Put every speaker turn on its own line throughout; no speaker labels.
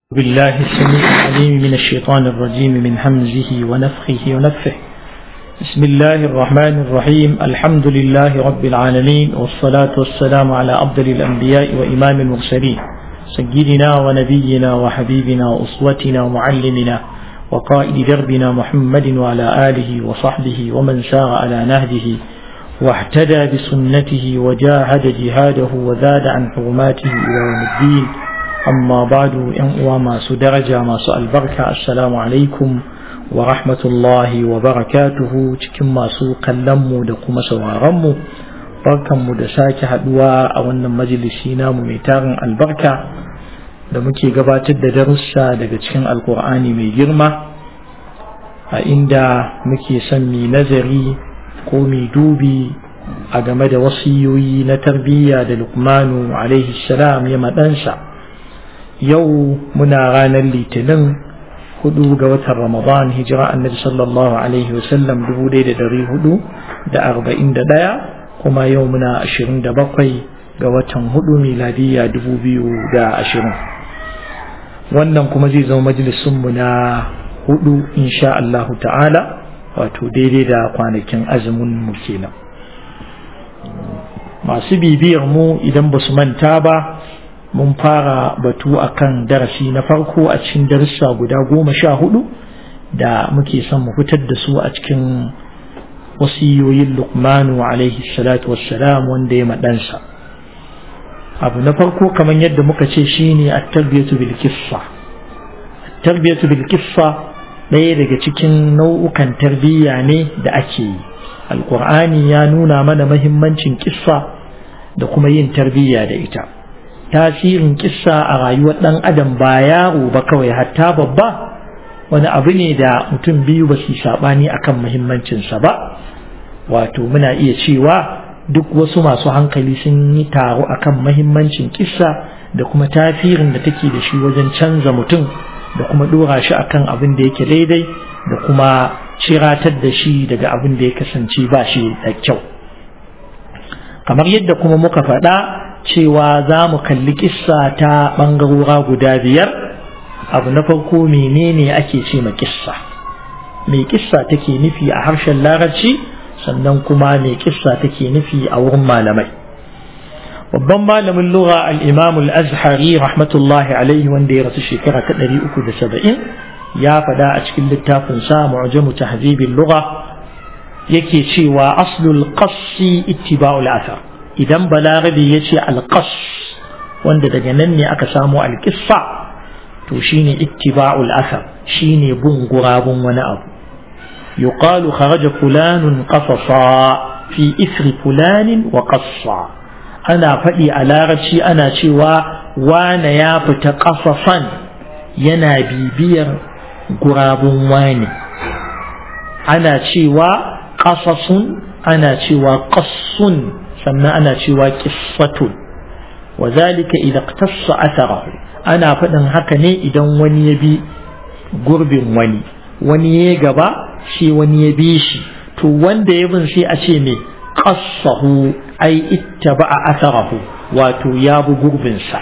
بالله السميع العليم من الشيطان الرجيم من همزه ونفخه ونفه بسم الله الرحمن الرحيم الحمد لله رب العالمين والصلاة والسلام على أفضل الأنبياء وإمام المرسلين سيدنا ونبينا وحبيبنا وأسوتنا ومعلمنا وقائد دربنا محمد وعلى آله وصحبه ومن سار على نهجه واهتدى بسنته وجاهد جهاده وزاد عن حرماته إلى يوم الدين amma badu yan uwa masu daraja masu albarka assalamu alaikum wa rahmatullahi wa barakatuhu cikin masu kallonmu da kuma sauraronmu barkanmu da sake haduwa a wannan majalisi namu mai tarin albarka da muke gabatar da darussa daga cikin alkur'ani mai girma a inda muke son mi nazari ko mi dubi a game da wasiyoyi na tarbiyya da lukmanu alaihi salam ya maɗansa yau muna ranar litinin hudu ga watan ramadan hijira annabi sallallahu alaihi wasallam dubu ɗaya da dari hudu da arba'in da ɗaya kuma yau muna ashirin da bakwai ga watan hudu miladiyya dubu biyu da ashirin wannan kuma zai zama majalisunmu na hudu insha Allahu ta'ala wato daidai da kwanakin azumin mu kenan masu bibiyar mu idan ba su manta ba mun fara batu akan darasi na farko a cikin darussa guda goma sha hudu da muke son mu fitar da su a cikin wasiyoyin lukmanu alaihi salatu wassalam wanda ya maɗansa abu na farko kamar yadda muka ce shine at-tarbiyatu bil kissa at-tarbiyatu bil kissa ɗaya daga cikin nau'ukan tarbiyya ne da ake yi alqur'ani ya nuna mana mahimmancin kissa da kuma yin tarbiyya da ita tasirin kissa a rayuwar ɗan adam ba yaro ba kawai hatta babba wani abu ne da mutum biyu ba su saɓani akan muhimmancinsa ba wato muna iya cewa duk wasu masu hankali sun yi taro akan muhimmancin kissa da kuma tasirin da take da shi wajen canza mutum da kuma ɗora shi akan abin da yake daidai da kuma ciratar da shi daga abin da ya kasance ba shi da kyau kamar yadda kuma muka faɗa cewa za mu kalli kissa ta ɓangarora guda biyar abu na farko menene ake ce ma kissa mai kissa take nufi a harshen larabci sannan kuma mai kissa take nufi a wurin malamai babban malamin lura al-imam al-azhari rahmatullahi alaihi wanda ya rasu shekara ta 370 ya faɗa a cikin littafin sa mu'jamu tahzibin lugha yake cewa aslul qassi ittiba'ul athar idan balarabi ya ce alƙas wanda daga nan ne aka samu alƙissa to shine ittiba'ul asar shine bin gurabun wani abu yuqalu kharaja fulanun qasasa fi isri fulanin wa qassa ana faɗi a larabci ana cewa wane ya fita ƙasasan yana bibiyar gurabun wani ana cewa ƙasasun ana cewa ƙassun sannan ana cewa qissatun wa zalika idan iqtassa atharahu ana faɗin haka ne idan wani ya bi gurbin wani wani ya gaba shi wani ya bi shi to wanda ya bin sai a ce me qassahu ai ittaba'a atharahu wato ya bi gurbin sa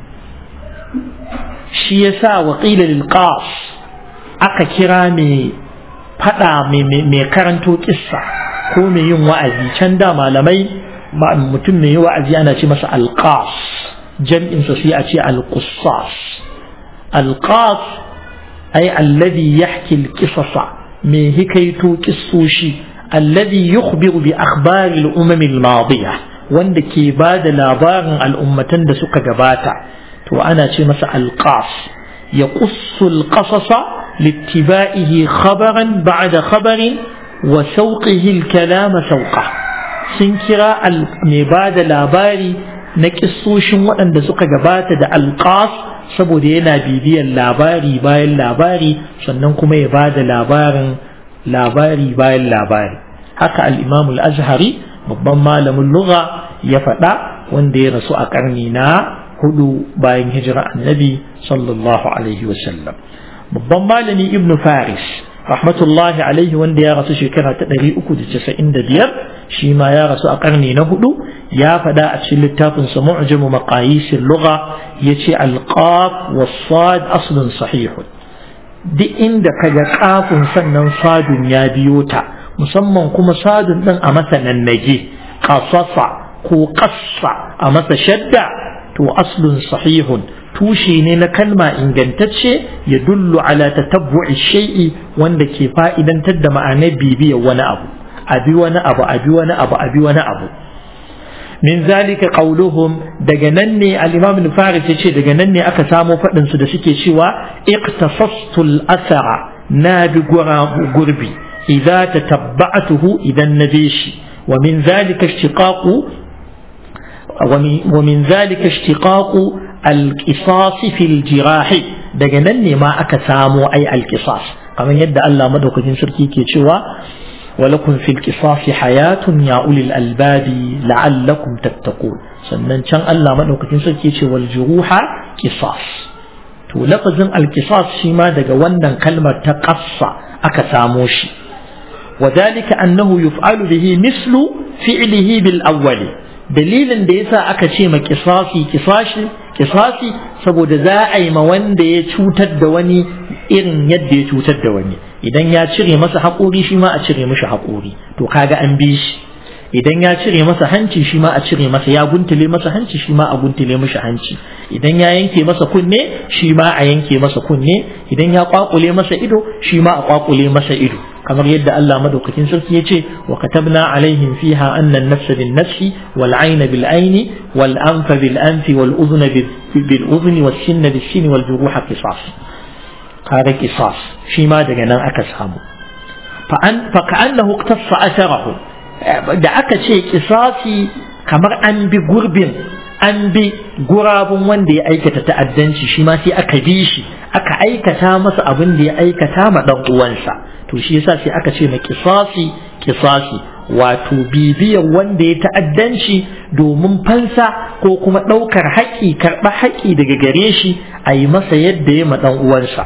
shi yasa wa qila lil qas aka kira me fada mai karanto kissa ko mai yin wa'azi can da malamai mutum mai wa'azi ana ce masa alƙas jam'insa sai a ce alƙusas alƙas ai alladhi yahki alqisasa mai hikaito kissoshi alladhi yukhbiru bi akhbari al-umam al-madiya wanda ke ba da labarin al'ummatan da suka gabata to ana ce masa alƙas ya qussu al-qasasa littiba'ihi khabaran ba'da khabarin wa sauqihi al-kalama sauqa sun kira mai ba da labari na kissoshin waɗanda suka gabata da alƙas saboda yana bibiyar labari bayan labari sannan kuma ya ba da labarin labari bayan labari haka al'imamu azhari babban malamin lugha ya faɗa wanda ya rasu a ƙarni na hudu bayan hijira annabi sallallahu alaihi wasallam babban malami ibnu faris rahmatullahi alaihi wanda ya rasu shekara ta ɗari uku da casa'in da biyar shi ma ya rasu a ƙarni na hudu ya faɗa a cikin littafin sa mu'jamu maqayisir lugha yace al-qaf was-sad aslun sahihun duk inda kaga kafin sannan sadun ya biyo ta musamman kuma sadun din a masa nannage qasasa ko qassa a masa shadda to aslun sahihun tushe ne na kalma ingantacce ya dullu ala tatabbu'i shay'i wanda ke fa'idantar da ma'anar bibiyar wani abu abi wani abu abi wani abu abi wani abu min zalika qauluhum daga nan ne al-imam al-faris yace daga nan ne aka samo fadin su da suke cewa iqtasastu al-athara na bi gurbi idza tatabba'tuhu idan nabishi wa min zalika ishtiqaqu ومن ذلك اشتقاق القصاص في الجراح daga nan ne ma aka samo ai alqisas kamar yadda Allah madaukakin sarki ke cewa walakum fil qisasi hayatun ya ulil albabi la'allakum tattaqun sannan can Allah madaukakin sarki ce wal juruha qisas to lafazin alqisas shi ma daga wannan kalmar ta qassa aka samo shi وذلك أنه يفعل به مثل فعله بالأول dalilin da yasa aka ce ma kisasi kisashi kisasi saboda za a yi ma wanda ya cutar da wani irin yadda ya cutar da wani idan ya cire masa haƙori shi ma a cire mishi haƙori to kaga an bi shi idan ya cire masa hanci shi ma a cire masa ya guntule masa hanci shi ma a guntule mishi hanci idan ya yanke masa kunne shi ma a yanke masa kunne idan ya kwakule masa ido shi ma a kwakule masa ido kamar yadda Allah madaukakin sarki ya ce wa katabna alaihim fiha anna an-nafsa bin-nafsi wal 'ayna bil-'ayni wal anfa bil-anfi wal udhna bil-udhni was sinna bis-sinni wal juruha qisas kaga qisas shi ma daga nan aka samu fa an fa ka'annahu iqtassa atharahu da aka ce qisasi kamar an bi gurbin an bi gurabun wanda ya aikata ta'addanci shi ma sai aka bi shi aka aikata masa abin da ya aikata ma dan uwansa to shi yasa sai aka ce na kisasi kisasi wato bibiyar wanda ya ta'addanci domin fansa ko kuma ɗaukar haƙƙi karɓa haƙƙi daga gare shi a yi masa yadda ya ma ɗan uwansa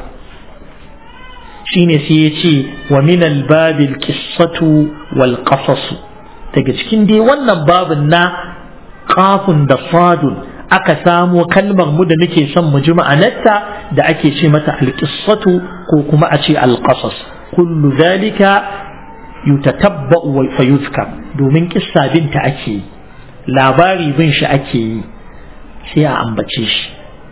shine sai ya ce wa min albabil qissatu wal qasasu daga cikin dai wannan babin na kafun da sadun aka samo kalmar mu da nake son mu ji ma'anarta da ake ce mata alqissatu ko kuma a ce alqasas kullu zalika yutatabba'u wa fayuzkar domin kissa binta ake yi labari bin shi ake yi sai a ambace shi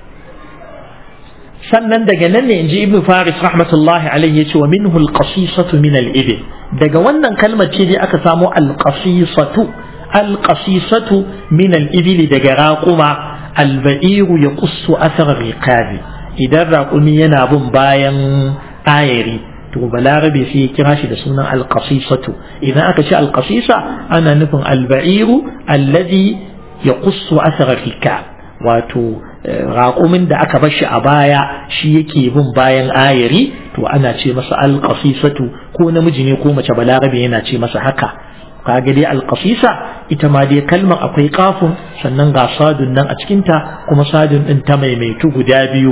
sannan daga nan ne in ji ibn faris rahmatullahi alaihi yace wa minhu alqasisatu min al-ibil daga wannan kalmar ce dai aka samo alqasisatu alqasisatu min al-ibil daga raquma al-ba'iru yaqussu athar riqabi idan raqumi yana bin bayan ayari to balarabe sai ya kira shi da sunan alqasisatu idan aka ce alqasisa ana nufin alba'iru alladhi yaqussu athara fika wato raƙumin da aka bar shi a baya shi yake bin bayan ayari to ana ce masa alqasisatu ko namiji ne ko mace balarabe yana ce masa haka kaga dai alqasisa ita ma dai kalmar akwai kafin sannan ga sadun nan a cikinta kuma sadun din ta maimaitu guda biyu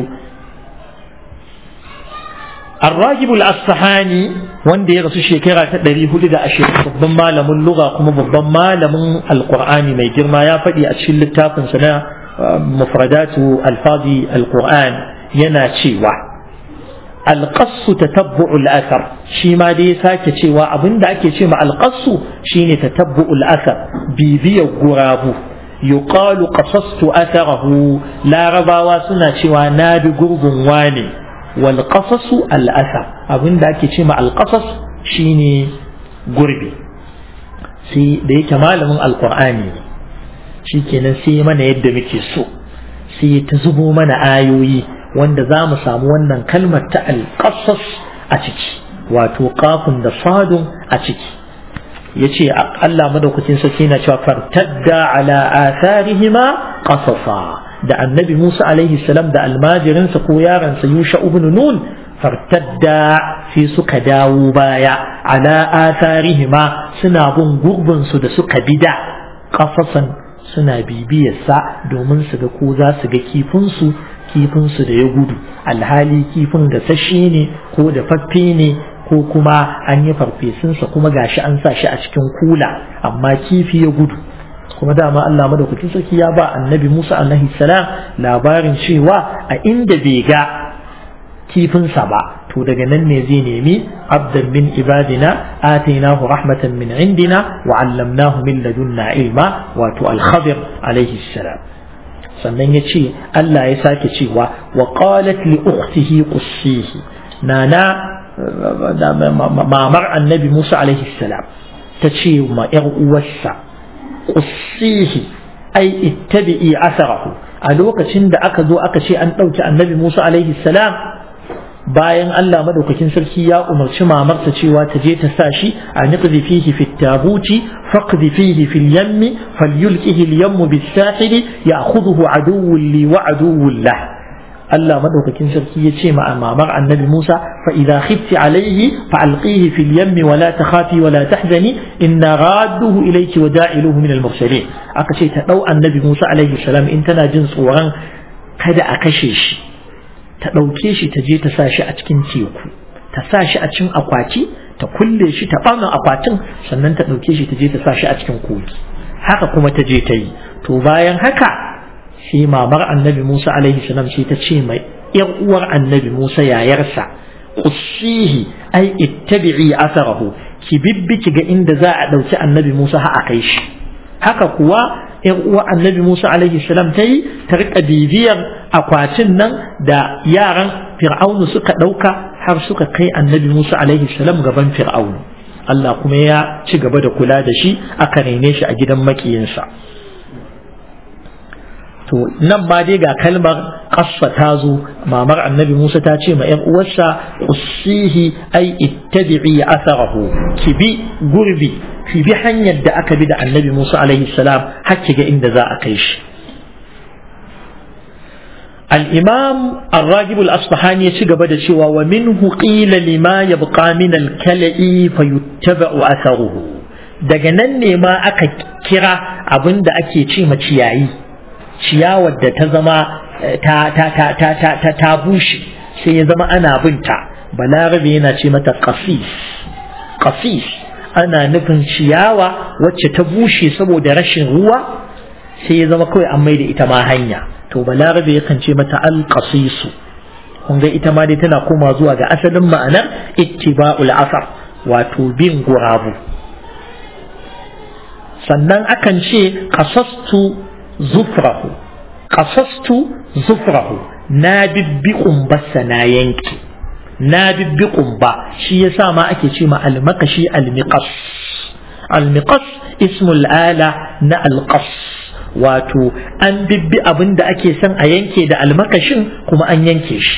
الراجب الأصفهاني wanda ya rasu shekara ta ɗari hudu da ashirin babban malamin lugha kuma babban malamin alƙur'ani mai girma ya faɗi a cikin littafinsa na mufradatu alfazi alƙur'an yana cewa alƙassu ta tabbu'ul asar shi ma dai sake cewa abinda ake ce ma alƙassu shine ta tabbu'ul asar bibiyar gurabu yuqalu qasastu atharahu larabawa suna cewa na bi gurgun wane والقصص الأثر abin da ake ce ma alƙasas shine gurbi sai da yake malamin alƙur'ani shi kenan sai mana yadda muke so sai ta zubo mana ayoyi wanda za mu samu wannan kalmar ta alƙasas a ciki wato kafin da sadun a ciki ya ce Allah madaukakin sarki na cewa fartadda ala atharihima qasasa da annabi Musa alaihi salam da almajirinsa ko yaransa Yusha ibn Nun fartadda sai suka dawo baya ala atharihima suna bin gurbin su da suka bida kafasan suna bibiyarsa domin su ga ko za su ga kifin su kifin su da ya gudu alhali kifin da sashe ne ko da faffe ne ko kuma an yi farfesunsa kuma gashi an sa shi a cikin kula amma kifi ya gudu kuma dama Allah madaukakin sarki ya ba annabi Musa alaihi salam labarin cewa a inda bai ga kifinsa ba to daga nan ne zai nemi abdan min ibadina atainahu rahmatan min indina wa allamnahu min ladunna ilma wato al-khadir alaihi salam sannan ya ce Allah ya sake cewa wa qalat li ukhtihi qussihi nana mamar annabi Musa alaihi salam ta ce ma ‘yar uwarsa qussihi ai ittabi'i asarahu a lokacin da aka zo aka ce an ɗauki annabi Musa alaihi salam bayan Allah madaukakin sarki ya umarci mamarsa cewa ta je ta sa shi a niqdi fihi fi tabuti faqdi fihi fil yammi falyulqihi al yammu bis sahili ya'khudhuhu aduwwun li wa aduwwun lah Allah madaukakin sarki ya ce ma mamar annabi Musa fa idza khifti alayhi fa alqihi fil yammi wa la takhafi wa la tahzani inna radduhu ilayki wa da'iluhu min al mursalin aka ce ta dau annabi Musa alaihi salam in tana jin tsoron kada a kashe shi ta ɗauke shi ta je ta sa shi a cikin teku ta sa shi a cikin akwati ta kulle shi ta ɓarna akwatin sannan ta ɗauke shi ta je ta sa shi a cikin kogi haka kuma ta je ta yi to bayan haka sai mamar annabi musa alaihi salam sai ta ce mai yar uwar annabi musa yayarsa qussihi ai ittabi'i asarahu ki bibbi ki ga inda za a ɗauki annabi musa ha a kai shi haka kuwa yan uwa annabi Musa alaihi salam ta yi ta rika bibiyar akwatin nan da yaran fir'aunu suka ɗauka har suka kai annabi Musa alaihi salam gaban fir'aunu Allah kuma ya ci gaba da kula da shi aka rene shi a gidan makiyinsa to nan ma dai ga kalmar ƙassa ta zo mamar annabi Musa ta ce ma ‘yan uwarsa usihi ai ittabi'i atharahu ki bi gurbi ki bi hanyar da aka bi da annabi Musa alaihi salam har ki ga inda za a kai shi الإمام الراجب الأصفهاني يشجب بدا شوى ومنه قيل لما يبقى من الكلئ فيتبع أثره daga nan ne ma aka kira abin da ake ce ma ciyayi ciyawar da ta zama ta ta ta ta ta ta ta bushe sai ya zama ana binta balarabe yana ce mata qasis qasis ana nufin ciyawa wacce ta bushe saboda rashin ruwa sai ya zama kawai an mai da ita ma hanya to balarabe yakan ce mata alqasisu kun ga ita ma dai tana koma zuwa ga asalin ma'anar ittiba'ul asar wato bin gurabu sannan akan ce qasastu zufrahu qasastu zufrahu na bibbi kumbarsa na yanki na bibbi kumba shi yasa ma ake ce ma almakashi almiqas almiqas ismul ala na alqas wato an bibbi abin da ake son a yanke da almakashin kuma an yanke shi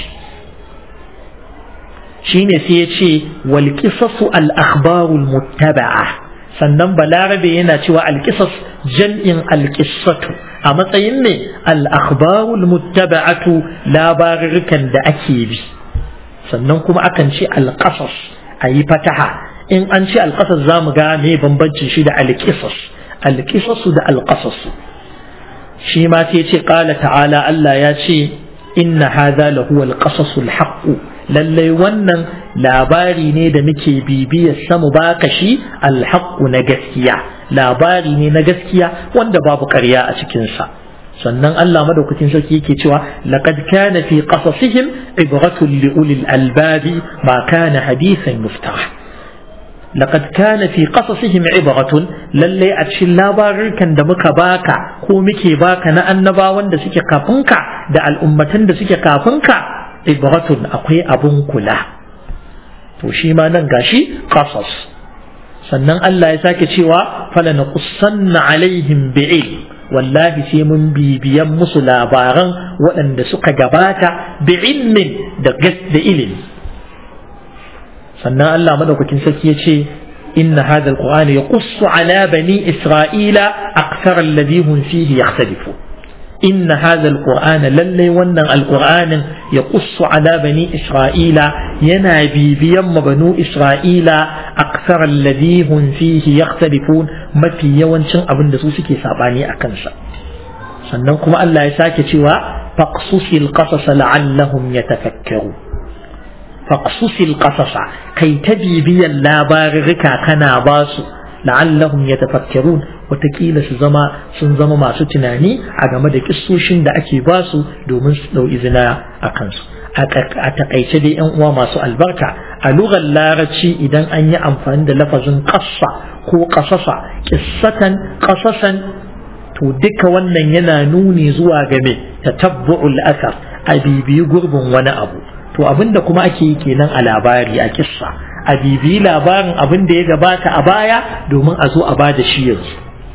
shine sai ya ce wal qisasu al akhbarul muttaba'a sannan balarabe yana cewa al qisas jam'in al qissatu a matsayin ne al akhbarul muttaba'atu labarukan da ake bi sannan kuma akan ce al qasas ayi fataha in an ce al qasas zamu ga me bambancin shi da al qisas al qisasu da al qasasu shi ma sai ce ƙala ta'ala Allah ya ce inna hadha lahu al-qasasul haqq lallai wannan labari ne da muke bibiyar samu baka shi al na gaskiya labari ne na gaskiya wanda babu ƙarya a cikin sa sannan Allah madaukakin sarki yake cewa laqad kana fi qasasihim ibratun li ulil albabi ma kana hadithan yuftah لقد كان في قصصهم عبرة للي أتشي لاباركن دا مكا باكا كو مكي باكا نا أنبا وان دا سكي كافنكا دا الأمتن دا سكي كافنكا عبرة أقوي أبن كلا وشي ما ننغاشي قصص sannan Allah ya sake cewa falanaqussanna alaihim bi'ilm wallahi sai mun bibiyan musu labaran waɗanda suka gabata bi'ilmin da da ilimi sannan Allah madaukakin sarki ya ce inna hadha alqur'ana yaqussu ala bani isra'ila akthar alladhi hum fihi yakhtalifu inna hadha alqur'ana lalle wannan alqur'anin yaqussu ala bani isra'ila yana bibiyan ma banu isra'ila akthar alladhi hum fihi yakhtalifun mafi yawancin abin da su suke sabani a kansa sannan kuma Allah ya sake cewa faqsusil qasas la'allahum yatafakkarun faqsusil qasasa kai ta bibiyan labarurruka kana ba su la'allahum yatafakkarun watakila su zama sun zama masu tunani a game da kissoshin da ake ba su domin su dau izina a kansu a takaice dai yan uwa masu albarka a lugar larabci idan an yi amfani da lafazin kassa ko kasasa kissatan kasasan to duka wannan yana nuni zuwa game tatabbu'ul asar a bibiyi gurbin wani abu to abinda kuma ake yi kenan a labari a kissa a bibiyi labarin abin da ya gabata a baya domin a zo a ba da shi yanzu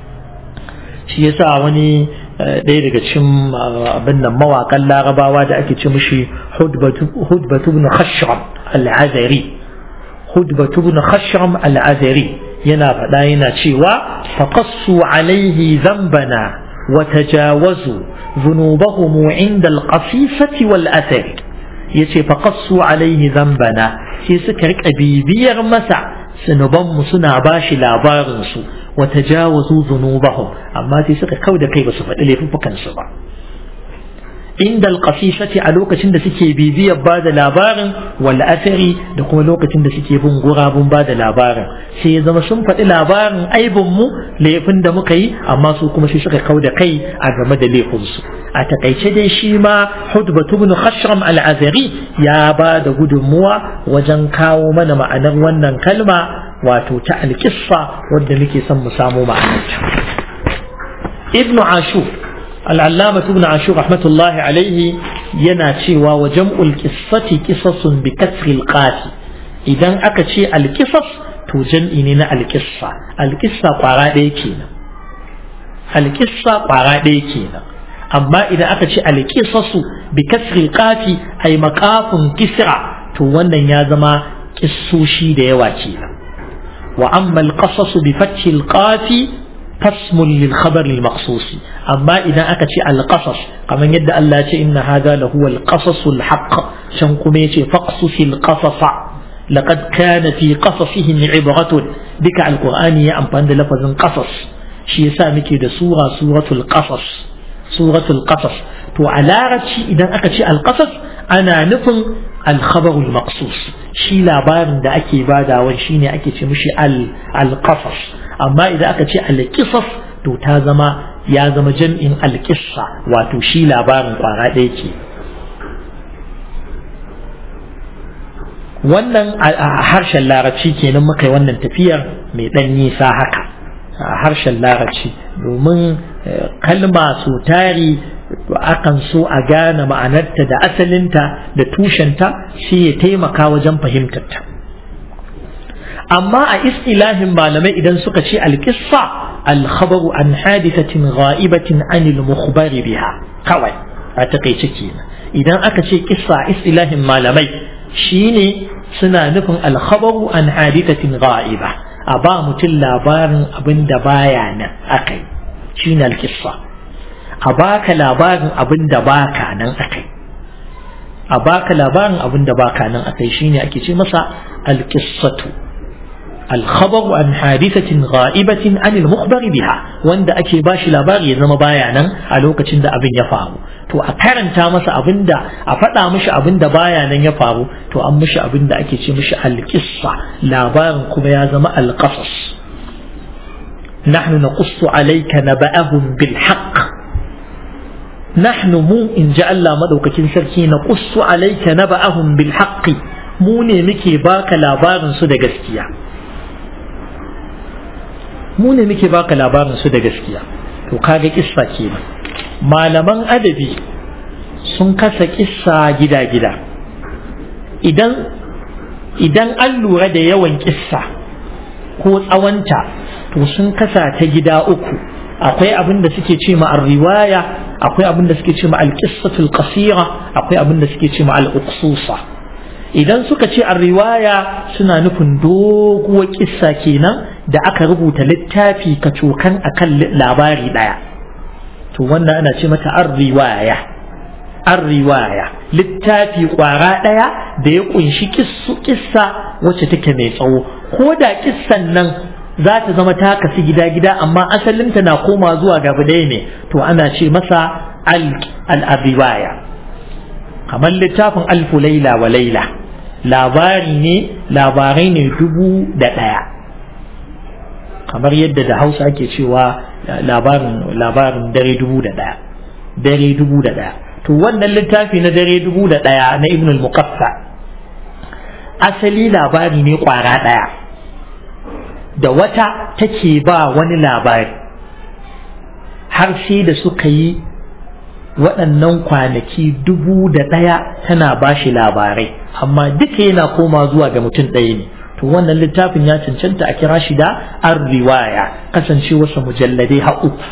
shi yasa wani ɗaya daga cikin abin nan mawaƙan larabawa da ake ce mishi hudbatu ibn khashram al-azari hudbatu ibn khashram al-azari yana faɗa yana cewa faqassu alaihi zambana wa tajawazu ذنوبهم عند القصيصة والأثر yace faqassu alaihi zambana sai suka rika bibiyar masa sunubanmu suna bashi labarin su wa tajawazu dhunubahum amma sai suka kauda kai basu faɗi laifukan su ba inda alqasisati a lokacin da suke bibiyar ba da labarin wal athari da kuma lokacin da suke bin gurabun ba da labarin sai ya zama sun faɗi labarin aibin mu laifin da muka yi amma su kuma sai suka kauda kai a game da laifin su a takaice dai shi ma hudbatu ibn khashram al-azari ya ba da gudunmuwa wajen kawo mana ma'anar wannan kalma wato ta alƙissa wadda muke son mu samo ma'anarta ibn ashur al'allama ibn ashur rahmatullahi alaihi yana cewa wa jam'ul qissati qisasun bi kasri qati idan aka ce alƙisas to jam'i ne na alƙissa alƙissa kwara ɗaya kenan alƙissa kwara ɗaya kenan amma idan aka ce alƙisasu bi kasri qati ay maqafun kisra to wannan ya zama kissoshi da yawa kenan wa amma alqasasu bi fathi alqafi fasmun lil khabar al maqsus amma idan aka ce alqasas kamar yadda Allah ya ce inna hadha lahu al qasas al haqq can kuma yace faqsus al qasasa laqad kana fi qasasihim ibratun duka alqur'ani ya amfani da lafazin qasas shi yasa muke da sura suratul qasas suratul qasas to a larabci idan aka ce alqasas ana nufin alkhabarul maqsus shi labarin da ake badawa shine ake ce mishi alqasas amma idan aka ce alqisas to ta zama ya zama jam'in alqissa wato shi labarin kwara ɗaya ke wannan a harshen larabci kenan muka yi wannan tafiyar mai ɗan nisa haka a harshen larabci domin kalma so tari akan so a gane ma'anarta da asalinta da tushenta shi ya taimaka wajen fahimtarta amma a istilahin malamai idan suka ce alƙissa alkhabaru an hadisatin gha'ibatin anil mukhbari biha kawai a takaice kenan idan aka ce kissa istilahin malamai shine suna nufin alkhabaru an hadisatin gha'iba a ba mutum labarin abin da baya nan akai shine alƙissa a baka labarin abin da baka nan akai a baka labarin abin da baka nan akai shine ake ce masa alqissatu الخبر عن حادثة غائبة عن المخبر بها وند أكي باش لابار يزم بايانا ألوك تند أبن يفعو تو أكارن تامس أبن دا أفتا مش أبن دا بايانا يفعو تو أم مش أبن دا أكي مش القصة لابار كما يزم القصص نحن نقص عليك نبأهم بالحق نحن مو إن جاء الله مدوك سركي نقص عليك نبأهم بالحق mu ne muke baka labarin su da gaskiya mu ne muke baka labarin su da gaskiya to kaga kissa kenan malaman adabi sun kasa kissa gida-gida idan idan an lura da yawan kissa ko tsawonta to sun kasa ta gida uku akwai abin da suke ce ma riwaya akwai abin da suke ce ma al-qissatul qasira akwai abin da suke ce ma al-uqsusa idan suka ce a riwaya suna nufin doguwar kissa kenan da aka rubuta littafi ka cokan akan labari daya to wannan ana ce mata an riwaya an riwaya littafi kwara daya da ya kunshi kissa wacce take mai tsawo ko da kissan nan za ta zama ta kasu gida-gida amma asalinta na koma zuwa gaba ɗaya ne to ana ce masa al-riwaya kamar littafin alfu laila wa laila labari ne labarai ne dubu da ɗaya kamar yadda da hausa ake cewa labarin labarin dare dubu da ɗaya dare dubu da ɗaya to wannan littafi na dare dubu da ɗaya na ibn al-muqaffa asali labari ne kwara ɗaya da wata take ba wani labari har sai da suka yi waɗannan kwanaki dubu da ɗaya tana ba shi labarai amma duka yana koma zuwa ga mutum ɗaya ne to wannan littafin ya cancanta a kira shi da an riwaya kasance wasu mujalladai ha uku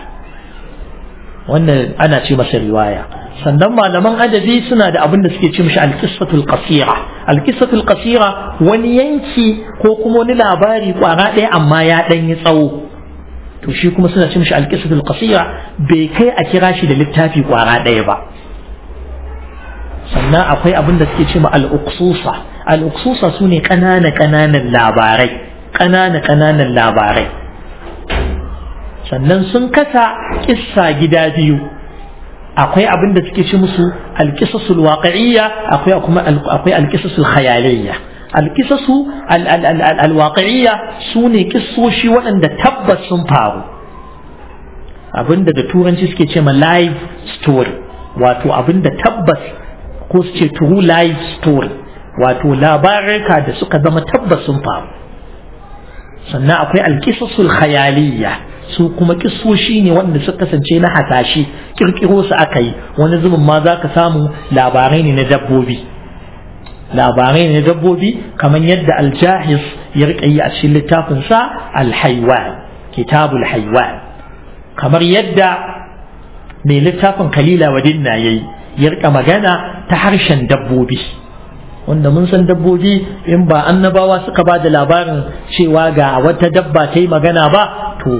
wannan ana ce masa riwaya sannan malaman adabi suna da abin da suke ce mishi alƙisatul qasira alƙisatul qasira wani yanki ko kuma wani labari kwara ɗaya amma ya ɗan yi tsawo to shi kuma suna ce mishi alƙisatul qasira bai kai a kira shi da littafi kwara ɗaya ba sannan akwai abin da suke ce ma al'uksusa al'uksusa su ne ƙanana ƙananan labarai ƙanana ƙananan labarai sannan sun kasa kissa gida biyu akwai abin da suke ce musu alƙisasul waƙa'iyya akwai kuma akwai alƙisasul khayaliyya alƙisasu alwaƙa'iyya su ne kissoshi waɗanda tabbas sun faru abinda da turanci suke ce ma live story wato abinda tabbas ko su ce true live story wato labarika da suka zama tabbas sun faru sannan akwai alƙisasul khayaliyya su kuma kissoshi ne wanda suka kasance na hasashe kirkiro su aka yi wani zubin ma za ka samu labarai ne na dabbobi labarai ne na dabbobi kamar yadda aljahis ya riƙa yi a cikin littafinsa alhaiwan kitabul haiwan kamar yadda mai littafin kalila wadinna ya yi ya riƙa magana ta harshen dabbobi wanda mun san dabbobi in ba annabawa suka ba da labarin cewa ga wata dabba ta yi magana ba to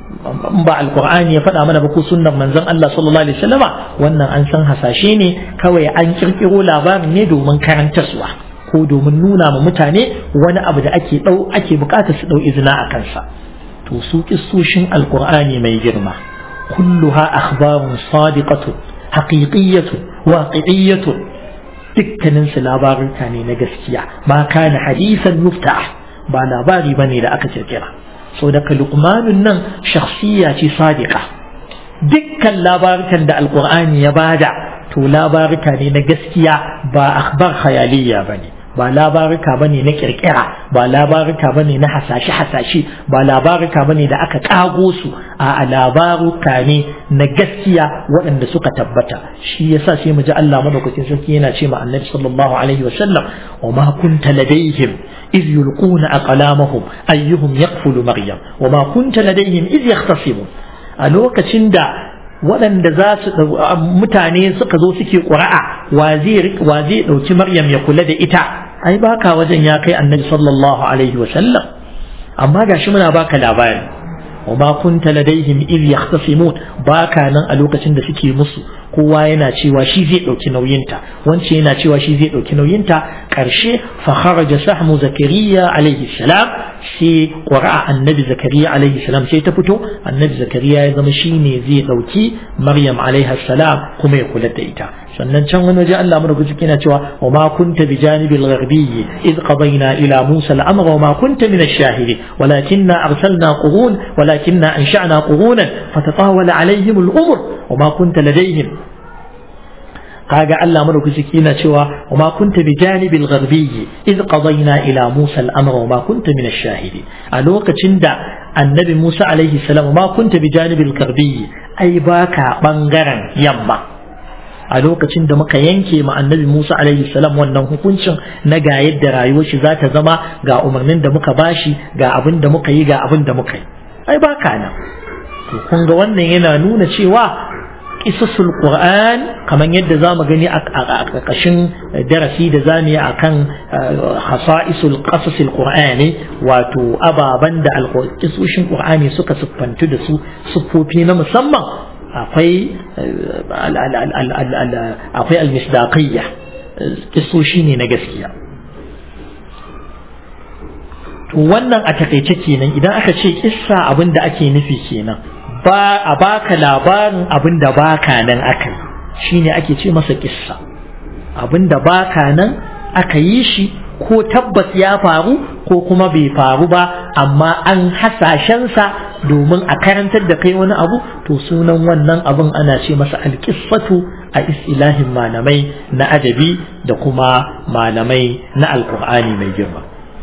in ba alkur'ani ya faɗa mana ba ko sunnar manzon Allah sallallahu alaihi wasallama wannan an san hasashe ne kawai an kirkiro labarin ne domin karantarwa ko domin nuna ma mutane wani abu da ake dau ake bukata su dau izina a kansa to su kissoshin alkur'ani mai girma kulluha akhbarun sadiqatu haqiqiyyatu waqi'iyyatu dukkanin su labaruka ne na gaskiya ma kana hadisan yuftah ba labari bane da aka kirkira so daga lukmanun nan shakhsiya ce sadiqa dukkan labarukan da alkur'ani ya bada to labaruka ne na gaskiya ba akhbar khayaliya bane ba labaruka bane na kirkira ba labaruka bane na hasashe hasashe ba labaruka bane da aka kago su a labaruka ne na gaskiya waɗanda suka tabbata shi yasa sai mu ji Allah madaukakin sarki yana ce ma annabi sallallahu alaihi wa sallam wa ma kunta ladaihim إذ يلقون أقلامهم أيهم يقفل مريم وما كنت لديهم إذ يختصمون ألوك تشندا waɗanda za su mutane suka zo suke ƙura'a wa zai ɗauki maryam ya kula da ita ai baka wajen ya kai annabi sallallahu alaihi wa sallam amma gashi muna baka labari wa ma kunta ladaihim id yahtasimun baka nan a lokacin da suke musu kowa yana cewa shi zai ɗauki nauyinta wance yana cewa shi zai ɗauki nauyinta ƙarshe fa kharaja sahmu zakariya alaihi salam sai qura'a annabi zakariya alaihi salam sai ta fito annabi zakariya ya zama shine zai ɗauki maryam alaihi salam kuma ya kula da ita sannan can wani waje Allah mu rubuci yana cewa wa ma kunta bi janibil gharbiyyi id qadayna ila musa al-amra wa ma kunta min ash-shahidin walakinna arsalna qurun walakinna ansha'na qurunan fatatawala alaihim al-umr wa ma kunta ladayhim kaga Allah madaukaki yana cewa wa ma kunta bi janibil gharbiyyi id qadayna ila Musa al-amra wa ma kunta min ash-shahidin a lokacin da annabi Musa alaihi salam ma kunta bi janibil gharbiyyi ai baka bangaren yamma a lokacin da muka yanke ma annabi Musa alaihi salam wannan hukuncin na ga yadda rayuwar shi za ta zama ga umarnin da muka bashi ga abin da muka yi ga abin da muka yi ai baka nan to kun ga wannan yana nuna cewa kisasul Qur'an kamar yadda za mu gani a ƙarƙashin darasi da zamu yi akan hasa'isul qasasil Qur'ani wato ababan da alƙisoshin Qur'ani suka siffantu da su siffofi na musamman akwai akwai almisdaqiyya kisoshi ne na gaskiya to wannan a takaice kenan idan aka ce kissa abin da ake nufi kenan ba a baka labarin abin da baka nan aka yi shine ake ce masa kissa abin da baka nan aka yi shi ko tabbas ya faru ko kuma bai faru ba amma an hasashensa domin a karantar da kai wani abu to sunan wannan abin ana ce masa alƙissatu a istilahin malamai na adabi da kuma malamai na alƙur'ani mai girma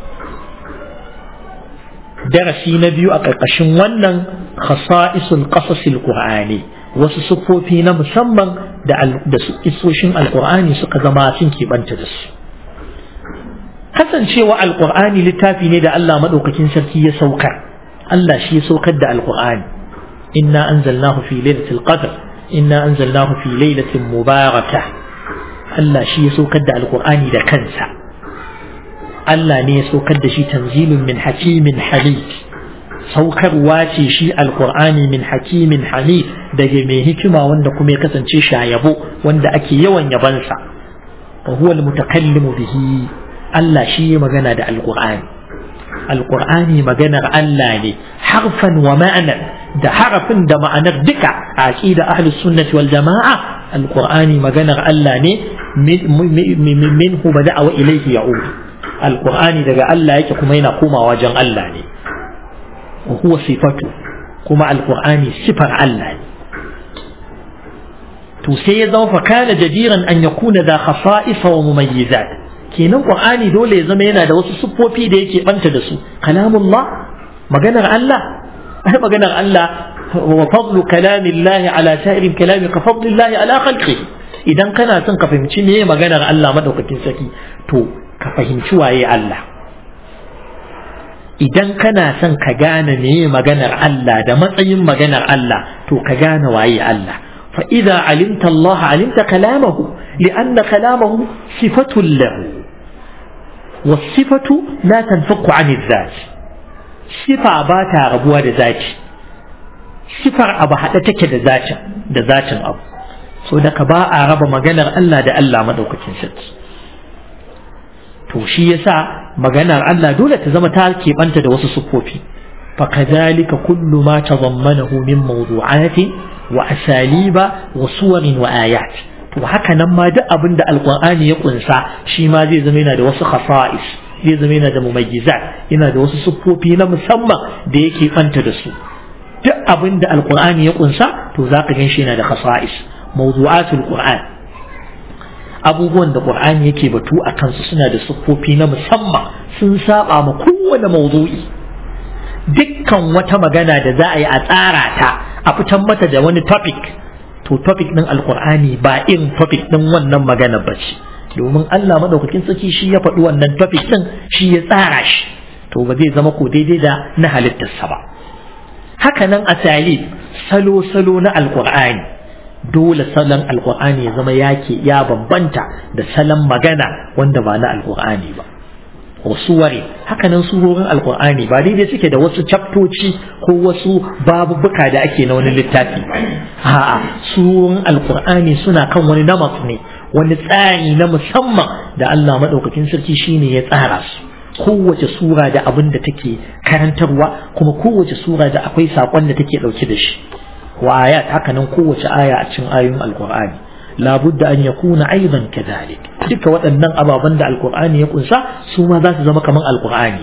darasi na biyu a ƙarƙashin wannan khasa'isul qasasil qur'ani wasu siffofi na musamman da da isoshin alqur'ani suka zama sun keɓanta da su kasancewa alqur'ani littafi ne da Allah madaukakin sarki ya saukar Allah shi ya saukar da alqur'ani inna anzalnahu fi lailatul qadr inna anzalnahu fi lailatin mubarakah Allah shi ya saukar da alqur'ani da kansa Allah ne ya saukar da shi tanzilun min hakimin hamid saukarwa ce shi alkur'ani min hakimin hamid daga mai hikima wanda kuma ya kasance shayabo wanda ake yawan yabansa wa huwa almutakallimu bihi Allah shi ya magana da alkur'ani alkur'ani maganar Allah ne harfan wa ma'anar da harafin da ma'anar duka a aqida ahlus sunnati wal jama'a alkur'ani maganar Allah ne minhu bada'a wa ilayhi ya'ud alkur'ani daga Allah yake kuma yana komawa wajen Allah ne wa huwa sifatu kuma alkur'ani sifar Allah ne to sai ya zama fakana jadiran an yakuna da khasa'isa wa mumayyizat kenan qur'ani dole ya zama yana da wasu siffofi da yake banta da su kalamullah maganar Allah ai maganar Allah wa fadlu kalamillahi ala sa'iril kalami ka fadlillahi ala khalqihi idan kana son ka fahimci me maganar Allah madaukakin saki to ka fahimci waye Allah idan kana son ka gane meye maganar Allah da matsayin maganar Allah to ka gane waye Allah fa idza alimta Allah alimta kalamahu lianna kalamahu sifatun lahu والصفة لا تنفك عن الذات صفة باتا ربوها da ذاتي صفر أبا حتى تكي da ذاتي da ذاتي أبو so daga ba a raba maganar Allah da Allah madaukakin sarki to shi yasa maganar Allah dole ta zama ta keɓanta da wasu siffofi fakadhalika kullu ma tazammanahu min mawdu'ati wa asaliba wa suwarin wa ayat to haka nan ma duk abin da alqur'ani ya kunsa shi ma zai zama yana da wasu khasa'is zai zama yana da mumayyizat yana da wasu siffofi na musamman da yake banta da su duk abin da alqur'ani ya kunsa to zaka gan shi yana da khasa'is mawdu'atul qur'an abubuwan da Qur'ani yake batu a kansu suna da siffofi na musamman sun saba ma kowane mawdu'i dukkan wata magana da za a yi a tsara ta a fitan mata da wani topic to topic din alqur'ani ba in topic din wannan magana ba ce domin Allah madaukakin sarki shi ya faɗi wannan topic din shi ya tsara shi to ba zai zama ko daidai da na halittarsa ba haka nan asali salo salo na alqur'ani dole salon alkur'ani ya zama yake ya bambanta da salon magana wanda ba na alkur'ani ba wasu ware hakanan surorin alkur'ani ba daidai suke da wasu chaptoci ko wasu babubuka da ake na wani littafi ba a'a surorin alkur'ani suna kan wani namas ne wani tsari na musamman da Allah madaukakin sarki shine ya tsara su kowace sura da abin da take karantarwa kuma kowace sura da akwai saƙon da take ɗauke da shi وآيات هكذا قوة آية أتشن آية القرآن لا بد أن يكون أيضا كذلك تلك وأن أبا بند القرآن يكون سا سوما ذات زمك من القرآن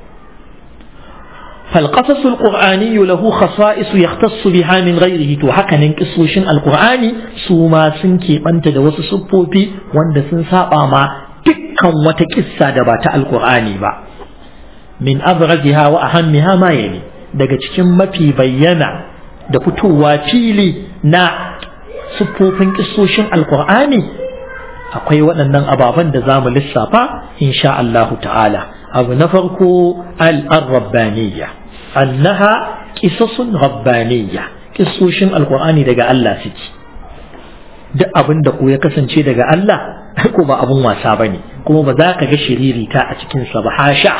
فالقصص القرآني له خصائص يختص بها من غيره تو haka nan kisoshin alqur'ani su ma sun keɓanta da wasu siffofi wanda sun saba ma dukkan wata kissa da ba ta alqur'ani ba min abraziha wa ahammiha ma yani daga cikin mafi bayyana da fitowa fili na siffofin kisoshin alkur'ani akwai waɗannan ababen da za mu lissafa insha Allahu ta'ala abu na farko al-rabbaniyya annaha kisasun rabbaniyya kisoshin alkur'ani daga Allah suke duk abin da ko ya kasance daga Allah ko ba abun wasa bane kuma ba za ka ga shiririta a cikin sa ba hasha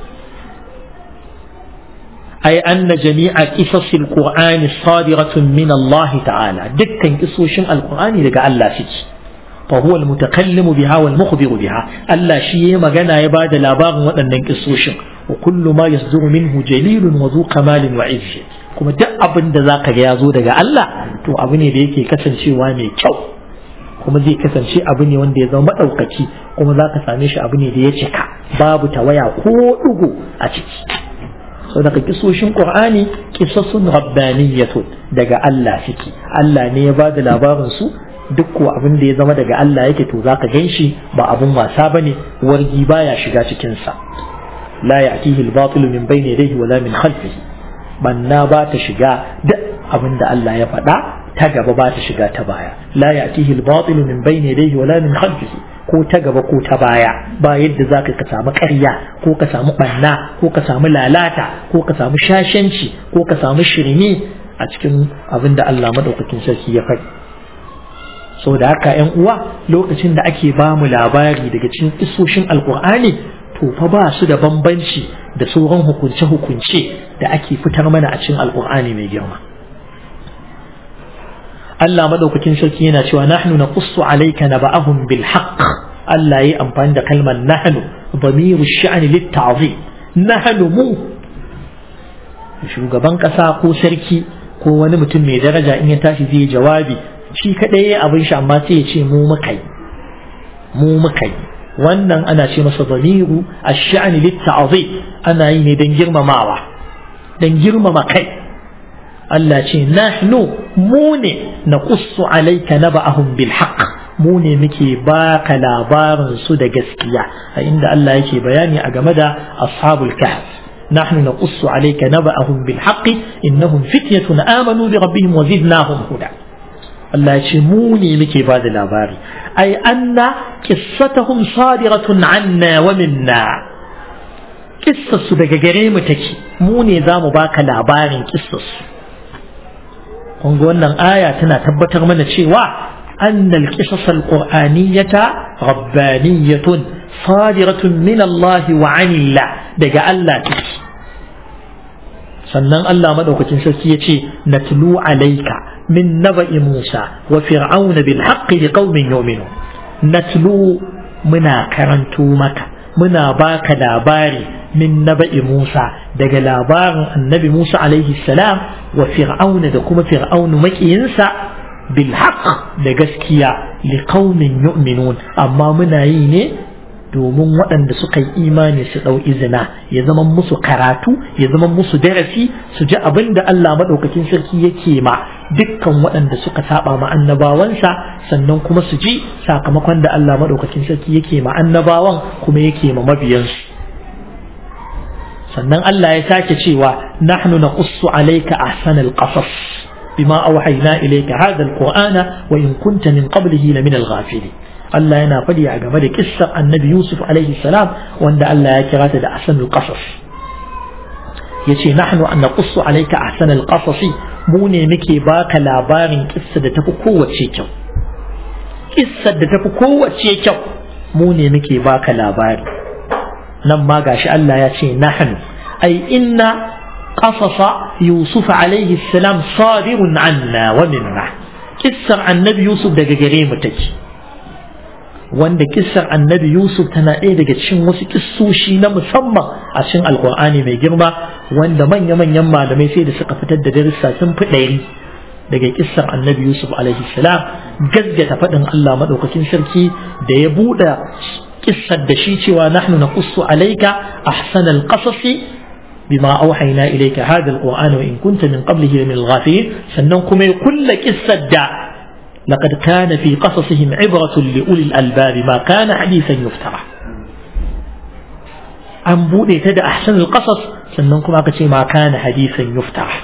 أي أن جميع قصص القرآن صادرة من الله تعالى دكا قصوشن القرآن لقى الله سيكي فهو المتكلم بها والمخبر بها الله شيء ما جنا يباد لاباغ وأن قصوشن وكل ما يصدر منه جليل وذو كمال وعز kuma duk abin da za ka ga ya zo daga Allah to abu ne da yake kasancewa mai kyau kuma zai kasance abu ne wanda ya zama maɗaukaki kuma za ka same shi abu ne da ya cika babu tawaya ko ɗigo a ciki so daga kisoshin qur'ani kisasun rabbaniyatun daga Allah suke Allah ne ya ba da labarin su duk ko abin da ya zama daga Allah yake to zaka gan shi ba abun wasa bane wargi baya shiga cikin sa la ya'tihi al-batil min bayni yadayhi wala min khalfihi banna ba ta shiga duk abin da Allah ya faɗa ta gaba ba ta shiga ta baya la ya'tihi al-batil min bayni yadayhi wala min khalfihi ko ta gaba ko ta baya ba yadda zaka ka samu ƙarya ko ka samu banna ko ka samu lalata ko ka samu shashanci ko ka samu shirme a cikin abin da Allah madaukakin sarki ya faɗi so da haka yan uwa lokacin da ake ba mu labari daga cikin isoshin alkur'ani to fa ba su da bambanci da sauran hukunce-hukunce da ake fitar mana a cikin alkur'ani mai girma Allah madaukakin sarki yana cewa nahnu naqussu alayka naba'ahum bil haqq Allah yayi amfani da kalmar nahnu damiru sha'ni lit ta'zim nahnu mu shugaban kasa ko sarki ko wani mutum mai daraja in ya tashi zai jawabi shi kadai ya abin shi amma sai ya ce mu muka yi mu muka yi wannan ana ce masa damiru ash-sha'ni lit-ta'zim ana yi ne dan girmamawa dan girmama kai Allah ce nahnu mu ne naqussu alayka naba'ahum bil haqq mu ne muke baka labarin su da gaskiya a inda Allah yake bayani a game da ashabul kahf نحن نقص عليك نبأهم بالحق إنهم فتية آمنوا بربهم وزدناهم هدى Allah ce mu ne muke ba da labari ai anna qissatuhum sadiratun anna wa minna kissarsu daga gare mu take mu ne za mu baka labarin kissarsu kun ga wannan aya tana tabbatar mana cewa anna al-qisas al-qur'aniyata rabbaniyatun sadiratun min Allah wa anillah daga Allah take sannan Allah madaukakin sarki ya ce natlu alayka من نبأ موسى وفرعون بالحق لقوم يؤمنون نتلو منا كرنتو مكة منا باك لاباري من نبأ موسى دق لابار النبي موسى عليه السلام وفرعون دكما فرعون مكينسا بالحق دقسكيا لقوم يؤمنون أما منا يني domin waɗanda suka yi imani su ɗau izina ya zama musu karatu ya zama musu darasi su ji abin da Allah maɗaukakin sarki yake ma dukkan waɗanda suka saba ma annabawansa sannan kuma su ji sakamakon da Allah maɗaukakin sarki yake ma annabawan kuma yake ma mabiyansu sannan Allah ya sake cewa nahnu naqussu alayka ahsanal qasas bima awhayna ilayka hadha alqur'ana wa in kunta min qablihi la min alghafilin Allah yana faɗi a game da kissar annabi Yusuf alaihi salam wanda Allah ya kira ta da ahsanul qasas yace nahnu an naqussu alayka ahsanal qasas mu ne muke baka labarin kissa da tafi kowace kyau kissar da tafi kowace kyau mu ne muke baka labari nan ma gashi Allah ya ce nahnu ai inna qasasa Yusuf alaihi salam sadirun anna wa minna kissar annabi Yusuf daga gare mu take wanda kissar annabi Yusuf tana ɗaya daga cikin wasu kissoshi na musamman a cikin alkur'ani mai girma wanda manya-manyan malamai sai da suka fitar da darussa sun fi ɗari daga kissar annabi Yusuf alaihi salam gaggata faɗin Allah maɗaukakin sarki da ya buɗe kissar da shi cewa nahnu naqussu alayka ahsanal qasasi bima auhayna ilayka hadha alqur'ana wa in kunta min qablihi min al-ghafilin sannan kuma ya kulla kissar da لقد كان في قصصهم عبرة لأولي الألباب ما كان حديثا يفترى an buɗe ta da ahsan al-qasas sannan kuma aka ce ma kana hadisan yuftara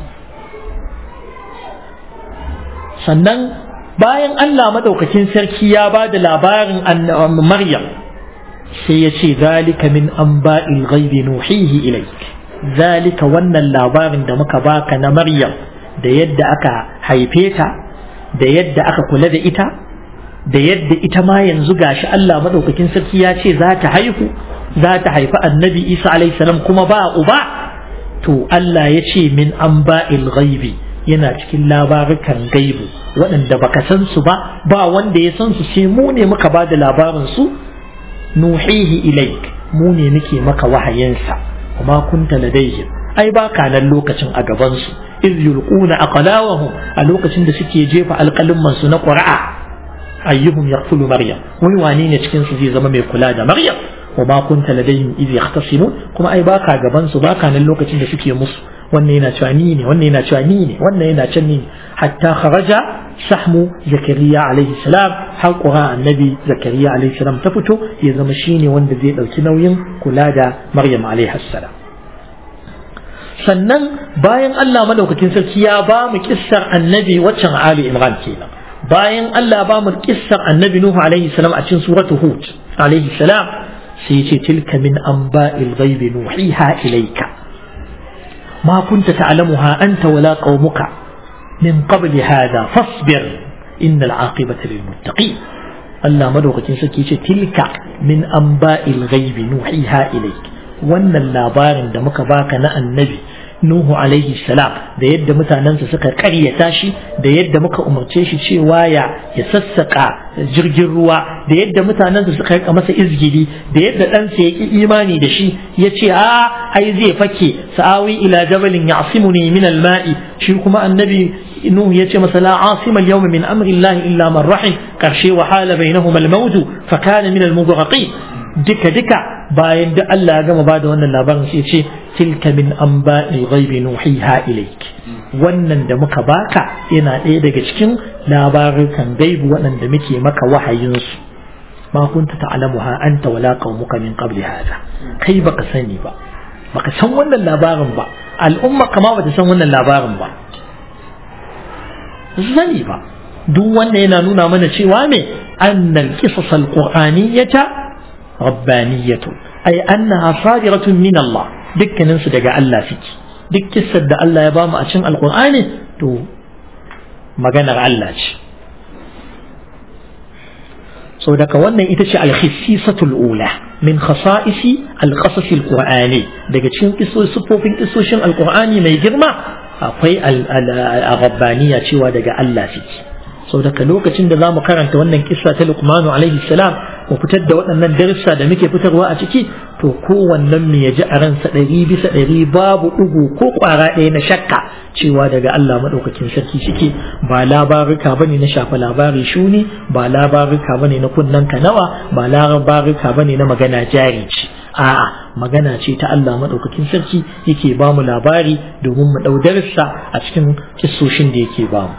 sannan bayan Allah madaukakin sarki ya ba da labarin Maryam sai ya ce zalika min anba'il ghaibi nuhihi ilayk zalika wannan labarin da muka baka na Maryam da yadda aka haife ta da yadda aka kula da ita da yadda ita ma yanzu gashi Allah madaukakin sarki ya ce za ta haihu za ta haifi annabi Isa alaihi salam kuma ba uba to Allah ya ce min an ba'il ghaibi yana cikin labarukan gaibu waɗanda baka san su ba ba wanda ya san su sai mu ne muka ba da labarin su nuhihi ilaik mu ne muke maka wahayinsa kuma kunta ladayhim ai ba ka nan lokacin a gaban su iz yulquna aqlawahum a lokacin da suke jefa alƙalin su na qur'a ayyuhum yaqtulu maryam wani wane ne cikin su zai zama mai kula da maryam wa ma kunta ladayhim idh yahtasimun kuma ai baka gaban su baka nan lokacin da suke musu wannan yana cewa ni ne wannan yana cewa ni ne wannan yana can ni ne hatta kharaja sahmu zakariya alaihi salam har qura annabi zakariya alaihi salam ta fito ya zama shine wanda zai dauki nauyin kula da maryam alaihi salam sannan bayan Allah madaukakin sarki ya ba mu kissar annabi waccan ali imran kenan bayan Allah ba mu kissar annabi nuhu alaihi salam a cikin suratu hud alaihi salam sai ce tilka min anba'il ghaibi nuhiha ilayka ما كنت تعلمها أنت ولا قومك من قبل هذا فاصبر إن العاقبة للمتقين الله مدوقة سكي تلك من أنباء الغيب نوحيها إليك وأن اللابار دمك باك النبي Nuhu alaihi salam da yadda mutanensa suka karyata shi da yadda muka umarce shi cewa ya ya sassaka jirgin ruwa da yadda mutanensa suka rika masa izgili da yadda ɗansa ya ki imani da shi ya ce a ai zai fake sa'awi ila jabalin ya'simuni min al-ma'i shi kuma annabi Nuhu ya ce masa la asima al-yawma min amri Allah illa man rahim karshe wa hala bainahuma al-mawt fa kana min al-mughraqin duka duka bayan da Allah ya gama bada wannan labarin sai ce tilka min anba'i ghaibi nuhiha ilayk wannan da muka baka yana ɗaya daga cikin labarukan gaibu waɗanda muke maka wahayin su ma kunta ta'lamuha anta wala qaumuka min qabli hada kai baka sani ba baka san wannan labarin ba al'umma kama bata san wannan labarin ba sani ba duk wanda yana nuna mana cewa me annal qisas al-qur'aniyyata rabbaniyatu ay annaha sadiratun min Allah dukkanin su daga Allah suke duk kissar da Allah ya bamu a cikin alqur'ani to maganar Allah ce so daga wannan ita ce alhissisatul ula min khasa'isi alqasas alqur'ani daga cikin sifofin kissoshin alqur'ani mai girma akwai al-rabbaniya cewa daga Allah suke sau daga lokacin da za mu karanta wannan kissa ta lukmanu alaihi salam mu fitar da waɗannan darussa da muke fitarwa a ciki to kowannen mu ya ji a ransa ɗari bisa ɗari babu ɗigo ko ƙwara ɗaya na shakka cewa daga Allah maɗaukakin sarki suke ba labaruka bane na shafa labari shuni ba labaruka bane na kunnen kanawa ba labaruka bane na magana jari ce a'a magana ce ta Allah maɗaukakin sarki yake ba mu labari domin mu ɗau darussa a cikin kissoshin da yake ba mu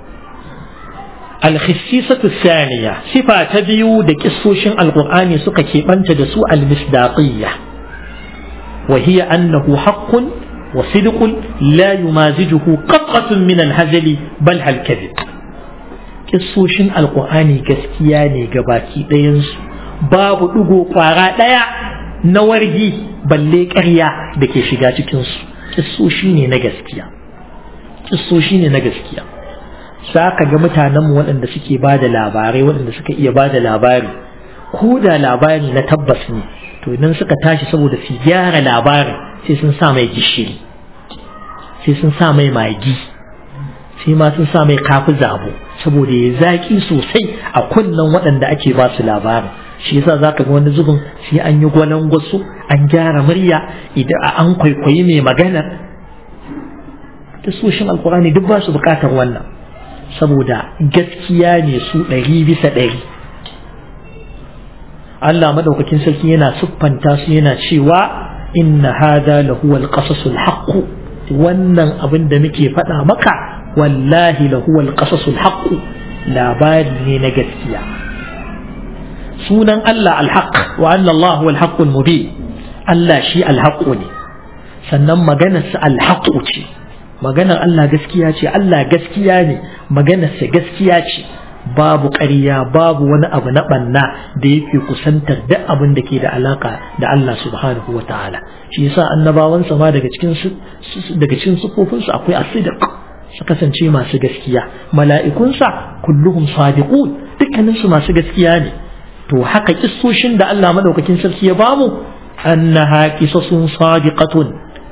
الخصيصة الثانية صفة تبيو دكسوشن القرآن سكا كيبانت دسو المصداقية وهي أنه حق وصدق لا يمازجه قطعة من الهزل بل الكذب كسوشن القرآن كسكياني قباكي دينس باب دقو قارا ديا نورجي بل كريا دكي شغاتي كنسو كسوشيني نغسكيا كسوشيني نغسكيا za ka ga mutanenmu waɗanda suke ba da labarai waɗanda suka iya ba da labari ko da labari na tabbas ne to idan suka tashi saboda su gyara labarin sai sun sa mai gishiri sai sun sa mai magi sai ma sun sa mai kafi zabo saboda ya zaƙi sosai a kunnen waɗanda ake ba su labarin shi yasa za ka ga wani zubin sai an yi gwalan gwasu an gyara murya idan an kwaikwayi mai magana ta soshin alkurani duk ba su bukatar wannan saboda gaskiya ne su ɗari bisa ɗari Allah madaukakin sarki yana siffanta su yana cewa inna hada lahu alqasasul haqq wannan abin da muke faɗa maka wallahi lahu alqasasul haqq labari ne na gaskiya sunan Allah alhaq wa anna Allah huwa alhaqqul mubin Allah shi alhaq ne sannan maganarsa alhaq ce maganar Allah gaskiya ce Allah gaskiya ne maganarsa gaskiya ce babu ƙarya babu wani abu na ɓanna da yake kusantar duk abin da ke da alaka da Allah subhanahu wa ta'ala shi yasa annabawansa ma daga cikin daga cikin sufofinsu akwai asidiq su kasance masu gaskiya mala'ikunsa kulluhum sadiqun dukkanin su masu gaskiya ne to haka kissoshin da Allah madaukakin sarki ya bamu annaha qisasun sadiqatun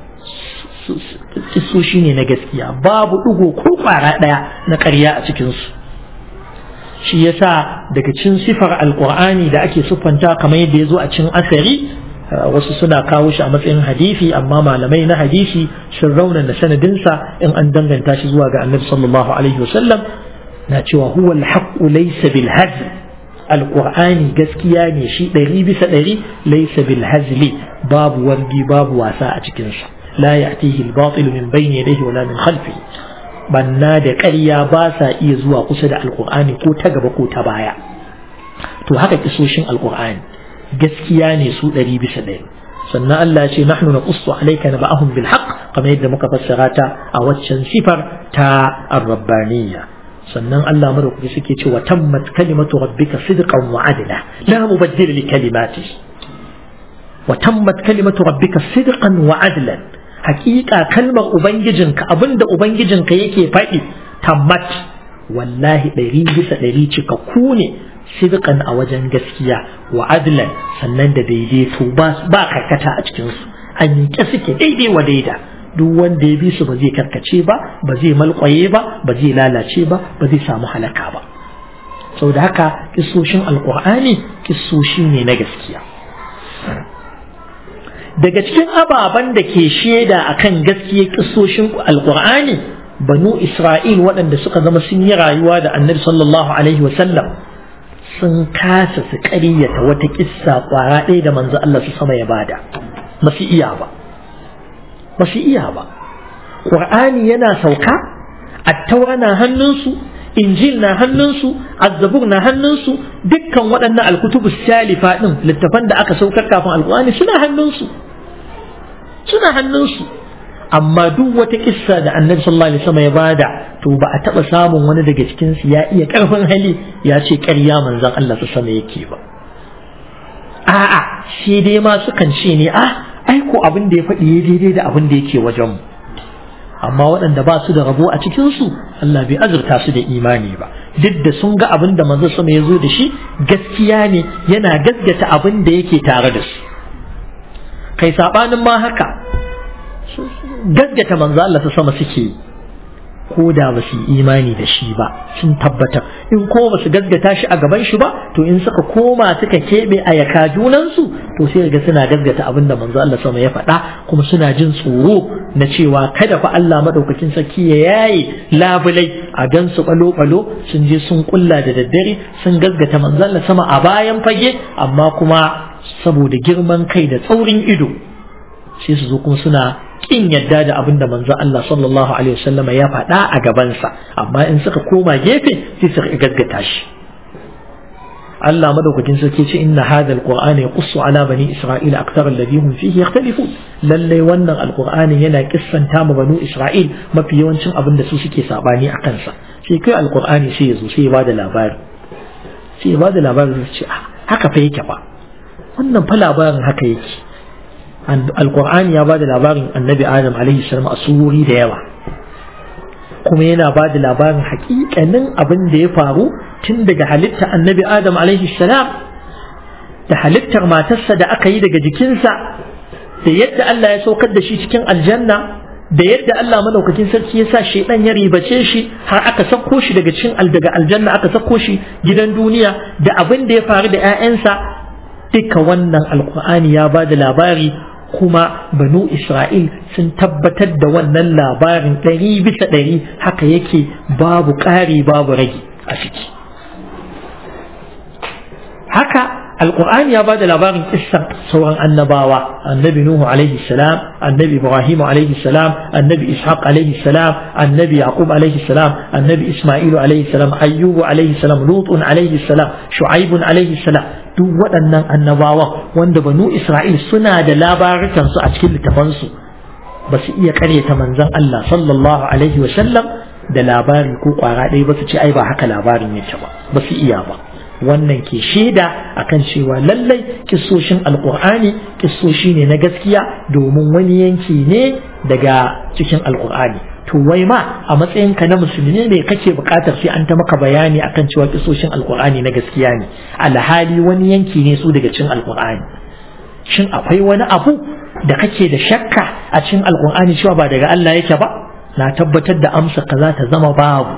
kissoshi ne na gaskiya babu ɗigo ko ƙwara ɗaya na ƙarya a cikinsu shi yasa daga cin sifar alƙur'ani da ake siffanta kamar yadda ya zo a cin asari wasu suna kawo shi a matsayin hadisi amma malamai na hadisi sun raunana sanadinsa in an danganta shi zuwa ga annabi sallallahu alaihi wasallam na cewa huwa alhaqqu laysa bil hazl alqur'ani gaskiya ne shi ɗari bisa ɗari laysa bil hazli babu wargi babu wasa a cikin sa la ya'tihi al batil min bayni yadayhi wala min khalfihi banna da ƙarya ba sa iya zuwa kusa da alqur'ani ko ta gaba ko ta baya to haka kisoshin alqur'ani gaskiya ne su ɗari bisa ɗari sannan Allah ya ce nahnu naqussu alayka naba'ahum bil haqq kamar yadda muka fassara ta a waccan sifar ta ar-rabbaniyya sannan Allah madaukaki suke cewa tammat kalimatu rabbika sidqan wa adla la mubaddila li kalimati wa tammat kalimatu rabbika sidqan wa adlan hakika kalmar ubangijinka abinda ubangijinka yake faɗi tammat wallahi ɗari bisa ɗari cikakku ne sidqan a wajen gaskiya wa adlan sannan da daidaito ba ba karkata a cikin su an yi suke daidai wa daida duk wanda ya bi su ba zai karkace ba ba zai malkwaye ba ba zai lalace ba ba zai samu halaka ba da haka kisoshin alkur'ani kisoshi ne na gaskiya daga cikin ababen da ke shaida akan gaskiya kisoshin alkur'ani banu isra'il waɗanda suka zama sun yi rayuwa da annabi sallallahu alaihi wasallam sun kasa su ƙaryata wata kissa ƙwara ɗaya da manzo Allah su sama ya bada ba su iya ba ba su iya ba ƙur'ani yana sauka attaura na hannunsu injil na hannunsu azzabur na hannunsu dukkan waɗannan alkutubu salifa ɗin littafan da aka saukar kafin alƙur'ani suna hannunsu suna hannunsu amma duk wata kissa da annabi sallallahu alaihi wasallam ya bada to ba a taba samun wani daga cikin su ya iya karfin hali ya ce ƙarya manzon Allah su sama yake ba a'a shi dai ma sukan ce ne ah ai ko abin da ya faɗi ya daidai da abin da yake wajen mu amma waɗanda ba su da rabo a cikin su Allah bai azurta su da imani ba duk da sun ga abin da manzon sama ya zo da shi gaskiya ne yana gaskata abin da yake tare da su kai sabanin ma haka gaggata manzo Allah ta sama suke ko da ba su imani da shi ba sun tabbatar in ko ba su gaggata shi a gaban shi ba to in suka koma suka keɓe a yaka junansu to sai ga suna gaggata abin da manzo Allah sama ya faɗa kuma suna jin tsoro na cewa kada fa Allah madaukakin sarki ya yaye labulai a gan su balo balo sun je sun kulla da daddare sun gaggata manzo Allah sama a bayan fage amma kuma saboda girman kai da tsaurin ido sai su zo kuma suna kin yadda da abin da manzo Allah sallallahu alaihi wasallam ya faɗa a gabansa amma in suka koma gefe sai su gaggata shi Allah madaukakin sarki ce inna hadha alqur'ana yaqussu ala bani isra'ila akthar alladhi hum fihi yakhtalifun lalle wannan alqur'ani yana kissanta ma banu isra'il mafi yawancin abin da su suke sabani a kansa sai kai alqur'ani sai ya zo sai ya bada labari sai ya bada labari sai ce haka fa yake ba wannan fa labarin haka yake alkur'ani ya bada labarin annabi adam alaihi salam a surori da yawa kuma yana bada labarin hakikanin abin da ya faru tun daga halitta annabi adam alaihi salam da halittar matarsa da aka yi daga jikinsa da yadda Allah ya saukar da shi cikin aljanna da yadda Allah madaukakin sarki ya sa shaidan ya ribace shi har aka sako shi daga cikin daga aljanna aka sako shi gidan duniya da abin da ya faru da 'ya'yansa duka wannan alkur'ani ya ba da labari kuma banu isra'il sun tabbatar da wannan labarin ɗari bisa ɗari haka yake babu ƙari babu rage a ciki haka alkur'ani ya ba da labarin kissan sauran annabawa annabi nuhu alaihi salam annabi ibrahim alaihi salam annabi ishaq alaihi salam annabi yaqub alaihi salam annabi isma'ilu alaihi salam ayyubu alaihi salam lutun alaihi salam shu'aibun alaihi salam duk waɗannan annabawa wanda banu Isra'il suna da labarukansu a cikin littafansu ba su iya karyata manzon Allah sallallahu alaihi wa sallam da labari ko ƙwara ɗaya ba su ce ai ba haka labarin yake ba ba su iya ba wannan ke shaida akan cewa lallai kissoshin alƙur'ani kissoshi ne na gaskiya domin wani yanki ne daga cikin alƙur'ani to wai ma a matsayinka na musulmi ne kake buƙatar sai an ta maka bayani akan cewa kisoshin alkur'ani na gaskiya ne alhali wani yanki ne su daga cikin alkur'ani shin akwai wani abu da kake da shakka a cikin alkur'ani cewa ba daga Allah yake ba na tabbatar da amsa ka za ta zama babu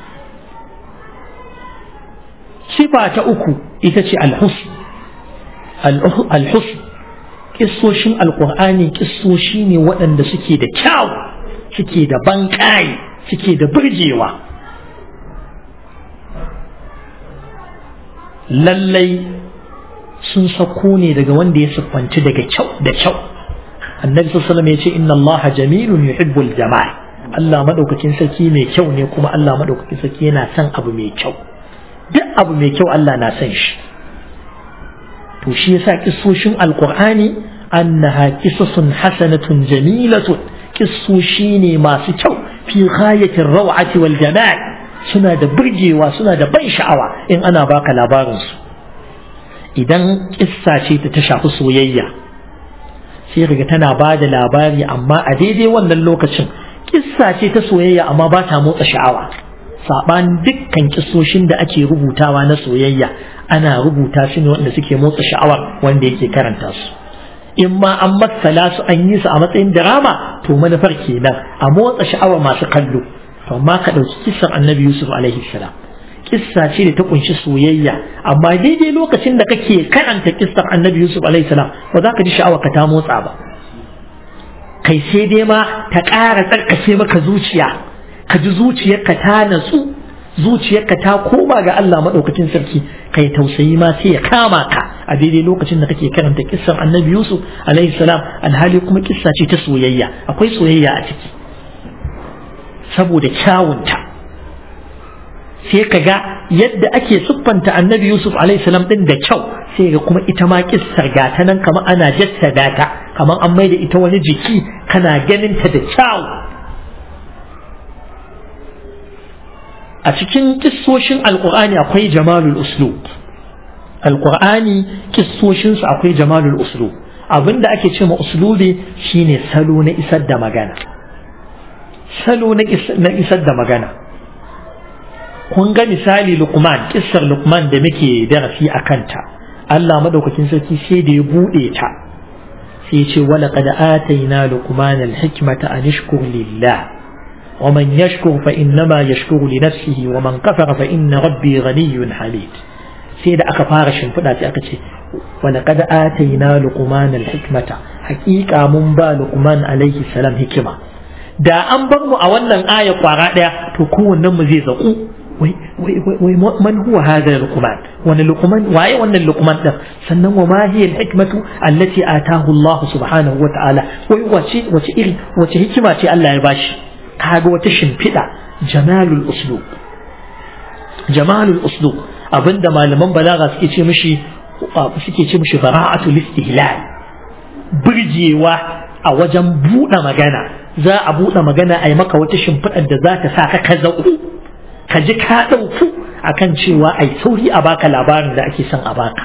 sifa ta uku ita ce alhusn alhusn kissoshin alkur'ani kissoshi ne waɗanda suke da kyau suke da banƙaye suke da burgewa lallai sun sako ne daga wanda ya siffanci daga kyau da kyau annabi sallallahu alaihi ya ce inna allaha jamilun yuhibbul jamal Allah madaukakin sarki mai kyau ne kuma Allah madaukakin sarki yana son abu mai kyau duk abu mai kyau Allah na son shi to shi yasa kissoshin alqur'ani annaha qisasun hasanatun jamilatun kissoshi ne masu kyau fi ghayatir raw'ati wal jamal suna da burgewa suna da ban sha'awa in ana baka labarin su idan kissa ce ta ta shafi soyayya sai riga tana ba da labari amma a daidai wannan lokacin kissa ce ta soyayya amma ba ta motsa sha'awa saɓan dukkan kissoshin da ake rubutawa na soyayya ana rubuta su ne wanda suke motsa sha'awar wanda yake karanta su in ma an matsala su an yi su a matsayin drama to manufar kenan a motsa sha'awar masu kallo to amma ka ɗauki kissar annabi yusuf alaihi salam kissa ce da ta kunshi soyayya amma daidai lokacin da kake karanta kissar annabi yusuf alaihi salam ba za ka ji sha'awar ka ta motsa ba kai sai dai ma ta ƙara tsarkake maka zuciya ka ji zuciyarka ta natsu zuciyarka ta koma ga Allah maɗaukacin sarki kai tausayi ma sai ya kama ka a daidai lokacin da kake karanta kissar annabi yusuf alaihi salam alhali kuma kissa ce ta soyayya akwai soyayya a ciki saboda kyawunta sai ka ga yadda ake siffanta annabi yusuf alaihi salam din da kyau sai ga kuma ita ma kissar ga ta nan kamar ana jassada ta kamar an maida ita wani jiki kana ganin ta da kyau a cikin kissoshin alkur'ani akwai jamalul uslub alkur'ani kissoshinsu akwai jamalul uslub abinda ake ce ma uslubi shine salo na isar da magana salo na isar da magana kun ga misali lukman kissar lukman da muke darasi a kanta Allah madaukakin sarki sai da ya buɗe ta sai ce wala qad atayna luqman al-hikmata an yashkur lillah ومن يشكر فإنما يشكر لنفسه ومن كفر فإن ربي غني حميد سيدا أكا فارش فدا أكا ولقد آتينا لقمان الحكمة حقيقة من با لقمان عليه السلام حكمة da an bar mu a wannan aya kwara daya to kowannen mu zai zaku wai wai wai man huwa hadha luqman wani luqman waye wannan luqman din sannan wa ma hiya al-hikmatu allati atahu Allah subhanahu wa ta'ala wai wace wace iri wace hikima ce Allah ya bashi kaga wata shimfiɗa jamalul uslub jamalul uslub abinda malaman balaga suke ce mishi suke ce mishi bara'atul istihlal burgewa a wajen buɗe magana za a buɗe magana a yi maka wata shimfiɗar da za ta sa ka ka zaƙu ka ji ka ɗauku akan cewa ai sauri a baka labarin da ake son a baka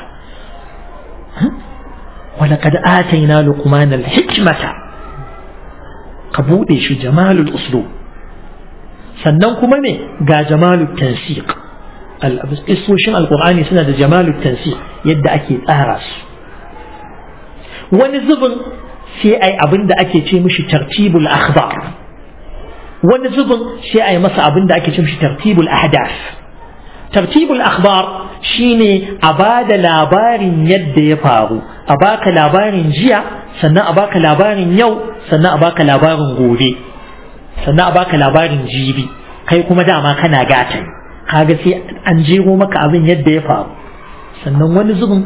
ولقد آتينا لقمان الحكمة ka buɗe shi jamalul uslu sannan kuma me ga jamalul tansiq isoshin alkur'ani suna da jamalul tansiq yadda ake tsara su wani zubin sai ai abin da ake ce mishi tartibul akhbar wani zubin sai ai masa abin da ake ce mishi tartibul ahdath tartibul akhbar shine a ba da labarin yadda ya faru a baka labarin jiya sannan a baka labarin yau sannan a baka labarin gobe sannan a baka labarin jibi kai kuma dama kana gatan kaga sai an jero maka abin yadda ya faru sannan wani zubin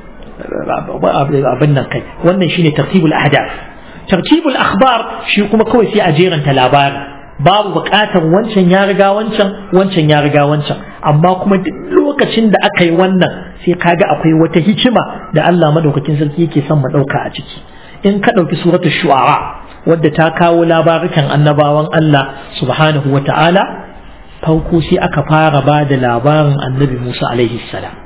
abin nan kai wannan shine tartibul ahdath tartibul akhbar shi kuma kawai sai a jeranta labarin babu bukatar wancan ya riga wancan wancan ya riga wancan amma kuma duk lokacin da aka yi wannan sai kaga akwai wata hikima da Allah madaukakin sarki yake son mu dauka a ciki in ka dauki suratul shu'ara wadda ta kawo labarukan annabawan Allah subhanahu wa ta'ala farko sai aka fara ba da labarin annabi Musa alaihi salam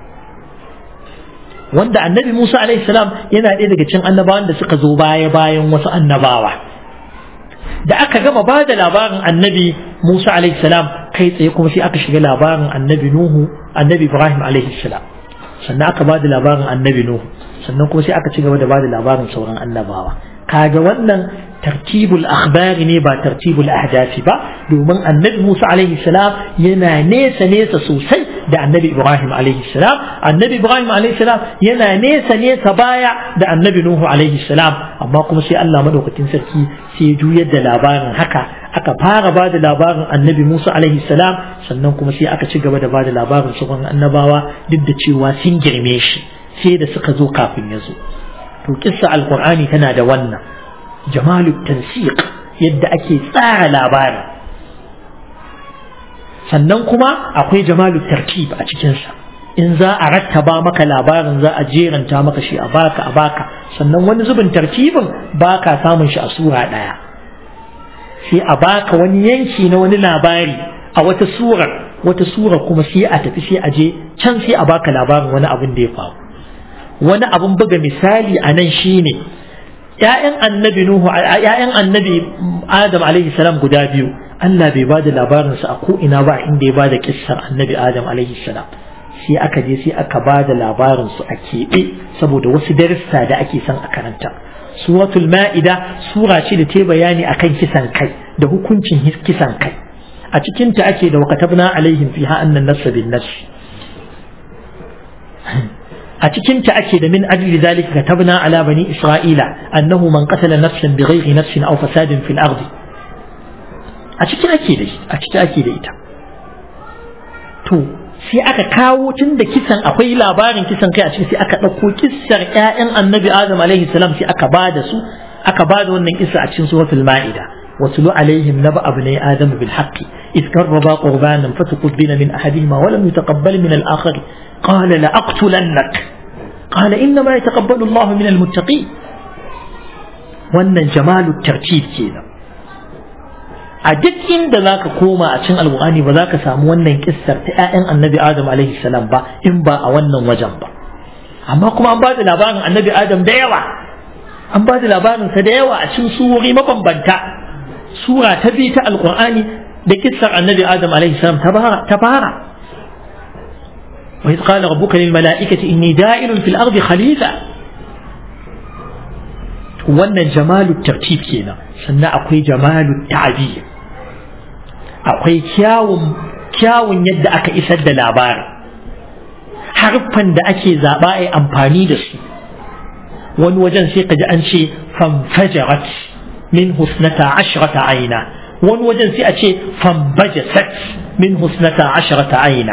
wanda annabi Musa alaihi salam yana ɗaya daga cikin annabawan da suka zo baya bayan wasu annabawa da aka gama ba da labarin annabi Musa alaihi salam kai tsaye kuma sai aka shiga labarin annabi Nuhu annabi Ibrahim alaihi salam sannan aka ba da labarin annabi Nuhu sannan kuma sai aka ci gaba da ba da labarin sauran annabawa kaga wannan tartibul akhbari ne ba tartibul ahdafi ba domin annabi Musa alaihi salam yana nesa nesa sosai da annabi Ibrahim alaihi salam annabi Ibrahim alaihi salam yana nesa nesa baya da annabi Nuhu alaihi salam amma kuma sai Allah madaukakin sarki sai ya juyar da labarin haka aka fara ba da labarin annabi Musa alaihi salam sannan kuma sai aka ci gaba da ba da labarin sauran annabawa duk da cewa sun girme shi sai da suka zo kafin ya zo to kissa alqur'ani tana da wannan jamalu tansiq yadda ake tsara labarin sannan kuma akwai jamalu tarkib a cikinsa in za a rattaba maka labarin za a jeranta maka shi a baka a baka sannan wani zubin tartibin baka samun shi a sura ɗaya sai a baka wani yanki na wani labari a wata surar wata sura kuma sai a tafi sai a je can sai a baka labarin wani abin da ya faru wani abin buga misali a nan shine ‘ya'yan annabi Nuhu ‘ya'yan annabi Adam alaihi salam guda biyu Allah bai ba da labarinsa a ko'ina ba inda ya ba da kissar annabi Adam alaihi salam sai aka je sai aka ba da labarinsu a keɓe saboda wasu darussa da ake son a karanta suratul ma'ida sura ce da ta bayani akan kisan kai da hukuncin kisan kai a cikinta ake da wakatabna alaihim fiha annan nafsa bin nafsi a cikinta ake da min ajli zalika katabna ala bani isra'ila annahu man qatala nafsan bighairi nafsin aw fasadin fil ardi a cikin ake da a cikin ake da ita to sai aka kawo tun da kisan akwai labarin kisan kai a cikin sai aka ɗauko kissar ƴaƴan annabi adam alaihi salam sai aka ba da su aka ba da wannan kissa a cikin suratul ma'ida واتل عليهم نبأ ابني آدم بالحق إذ قربا قربانا فتقبل من أحدهما ولم يتقبل من الآخر قال لأقتلنك قال إنما يتقبل الله من المتقين وأن جمال الترتيب كذا a duk inda za ka koma a cin alƙur'ani ba za ka samu wannan kissar ta 'ya'yan annabi adam alaihi salam ba in ba a wannan wajen ba amma kuma an ba da labarin annabi adam da yawa an ba da labarinsa da yawa a cikin surori mabambanta sura ta biyu ta alƙur'ani da kissar annabi adam alaihi salam ta fara وإذ قال ربك للملائكة إني دائر في الأرض خليفة wannan jamalu tartib kenan sannan akwai jamalu ta'bir akwai kyawun kyawun yadda aka isar da labarin harfan da ake zaɓa a amfani da su wani wajen sai ka ji an ce fanfajarat min husnata ashrata aina wani wajen sai a ce fambajasat min husnata ashrata aina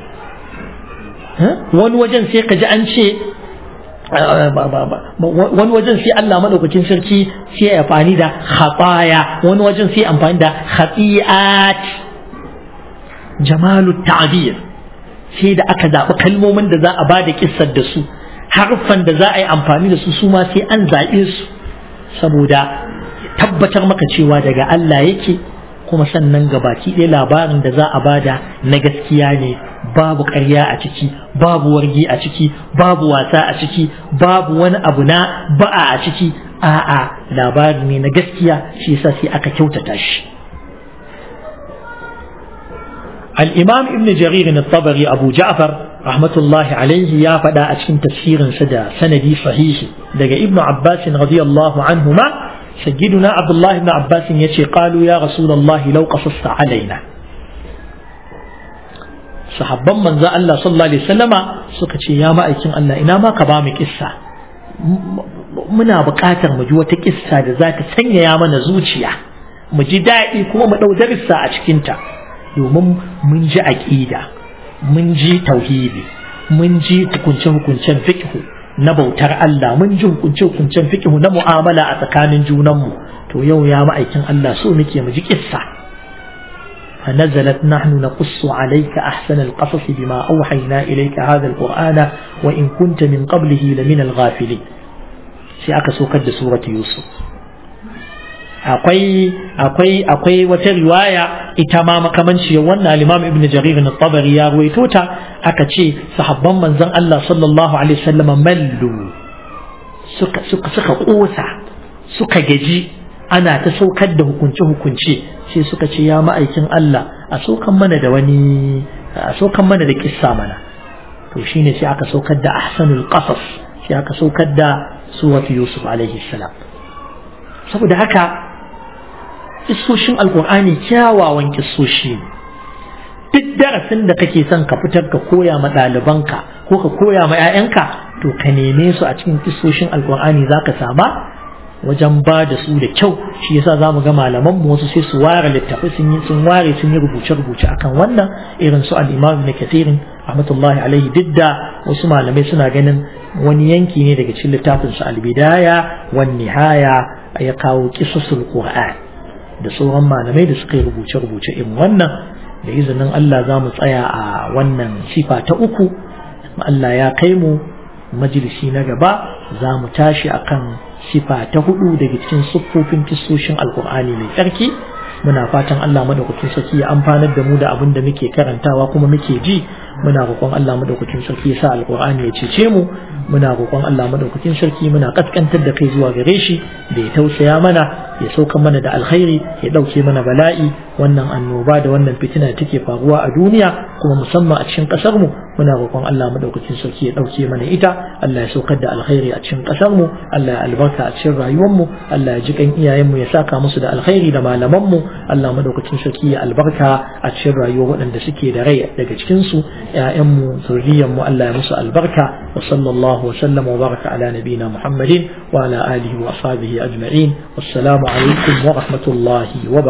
wani wajen sai ka ji an ce wani wajen sai Allah madaukakin sarki sai ya amfani da khataya wani wajen sai amfani da khati'at jamalu ta'bir sai da aka zaɓi kalmomin da za a ba da kissar da su harfan da za a yi amfani da su su ma sai an zaɓe su saboda tabbatar maka cewa daga Allah yake kuma sannan gabaki ɗaya labarin da za a bada na gaskiya ne babu ƙarya a ciki babu wargi a ciki babu wasa a ciki babu wani abu na ba'a a ciki a'a labari ne na gaskiya shi yasa sai aka kyautata shi الإمام ابن جرير الطبري أبو جعفر رحمة الله عليه يا فدا أشكن تفسير سدا سندي صحيح دقى ابن عباس رضي الله عنهما سيدنا عبد الله بن عباس يشي قالوا يا رسول الله لو قصصت علينا sahabban manzo Allah sallallahu alaihi wasallama suka ce ya ma'aikin Allah ina ma ka ba mu kissa muna buƙatar mu ji wata kissa da za ta sanyaya mana zuciya mu ji daɗi kuma mu ɗau darussa a cikinta domin mun ji aƙida mun ji tauhidi mun ji hukunce-hukuncen fiqhu na bautar Allah mun ji hukunce-hukuncen fiqhu na mu'amala a tsakanin junanmu to yau ya ma'aikin Allah so muke mu ji kissa فنزلت نحن نقص عليك أحسن القصص بما أوحينا إليك هذا القرآن وإن كنت من قبله لمن الغافلين سيأك سوكد سورة يوسف akwai akwai akwai wata riwaya ita ma makamanci wannan al-Imam Ibn Jarir al-Tabari ya ruwaito ta aka ce sahabban manzon Allah sallallahu alaihi wasallam mallu suka suka suka kosa suka gaji ana ta saukar da hukunce hukunce sai suka ce ya ma'aikin Allah a saukan mana da wani a saukan mana da kissa mana to shine sai aka saukar da ahsanul qasas sai aka saukar da suratu Yusuf alaihi salam saboda haka kissoshin alkur'ani kyawawan kissoshi duk darasin da kake son ka fitar ka koya ma ɗalibanka ko ka koya ma 'ya'yanka to ka neme su a cikin kissoshin alkur'ani za ka sama wajen ba da su da kyau shi yasa zamu ga malaman mu wasu sai su ware littafi sun yi sun ware sun yi rubuce rubuce akan wannan irin su al-Imam Ibn Kathir rahmatullahi alaihi duk da wasu malamai suna ganin wani yanki ne daga cikin littafin su al-Bidaya wan Nihaya ya kawo qisasul Qur'an da sauran malamai da suka yi rubuce rubuce irin wannan da izinin Allah za mu tsaya a wannan sifa ta uku Allah ya kai mu majalisi na gaba za mu tashi akan sifa ta hudu daga cikin siffofin kissoshin alkur'ani mai tsarki muna fatan Allah madaukakin sarki ya amfanar da mu da abin da muke karantawa kuma muke ji muna roƙon Allah madaukakin sarki ya sa alkur'ani ya cece mu muna roƙon Allah madaukakin sarki muna kaskantar da kai zuwa gare shi da ya tausaya mana ya sauka mana da alkhairi ya ɗauke mana bala'i wannan annoba da wannan fitina da take faruwa a duniya kuma musamman a cikin ƙasar mu muna roƙon Allah madaukakin sarki ya ɗauke mana ita Allah ya saukar da alkhairi a cikin ƙasar mu Allah ya albarka a cikin rayuwar mu Allah ya ji kan iyayen mu ya saka musu da alkhairi da malaman mu Allah madaukakin sarki ya albarka a cikin rayuwar waɗanda suke da rai daga cikin su ƴaƴan mu zuriyar mu Allah ya musu albarka wa sallallahu wa sallama wa baraka ala nabina Muhammadin wa ala alihi wa ashabihi ajma'in wassalamu alaikum wa rahmatullahi wa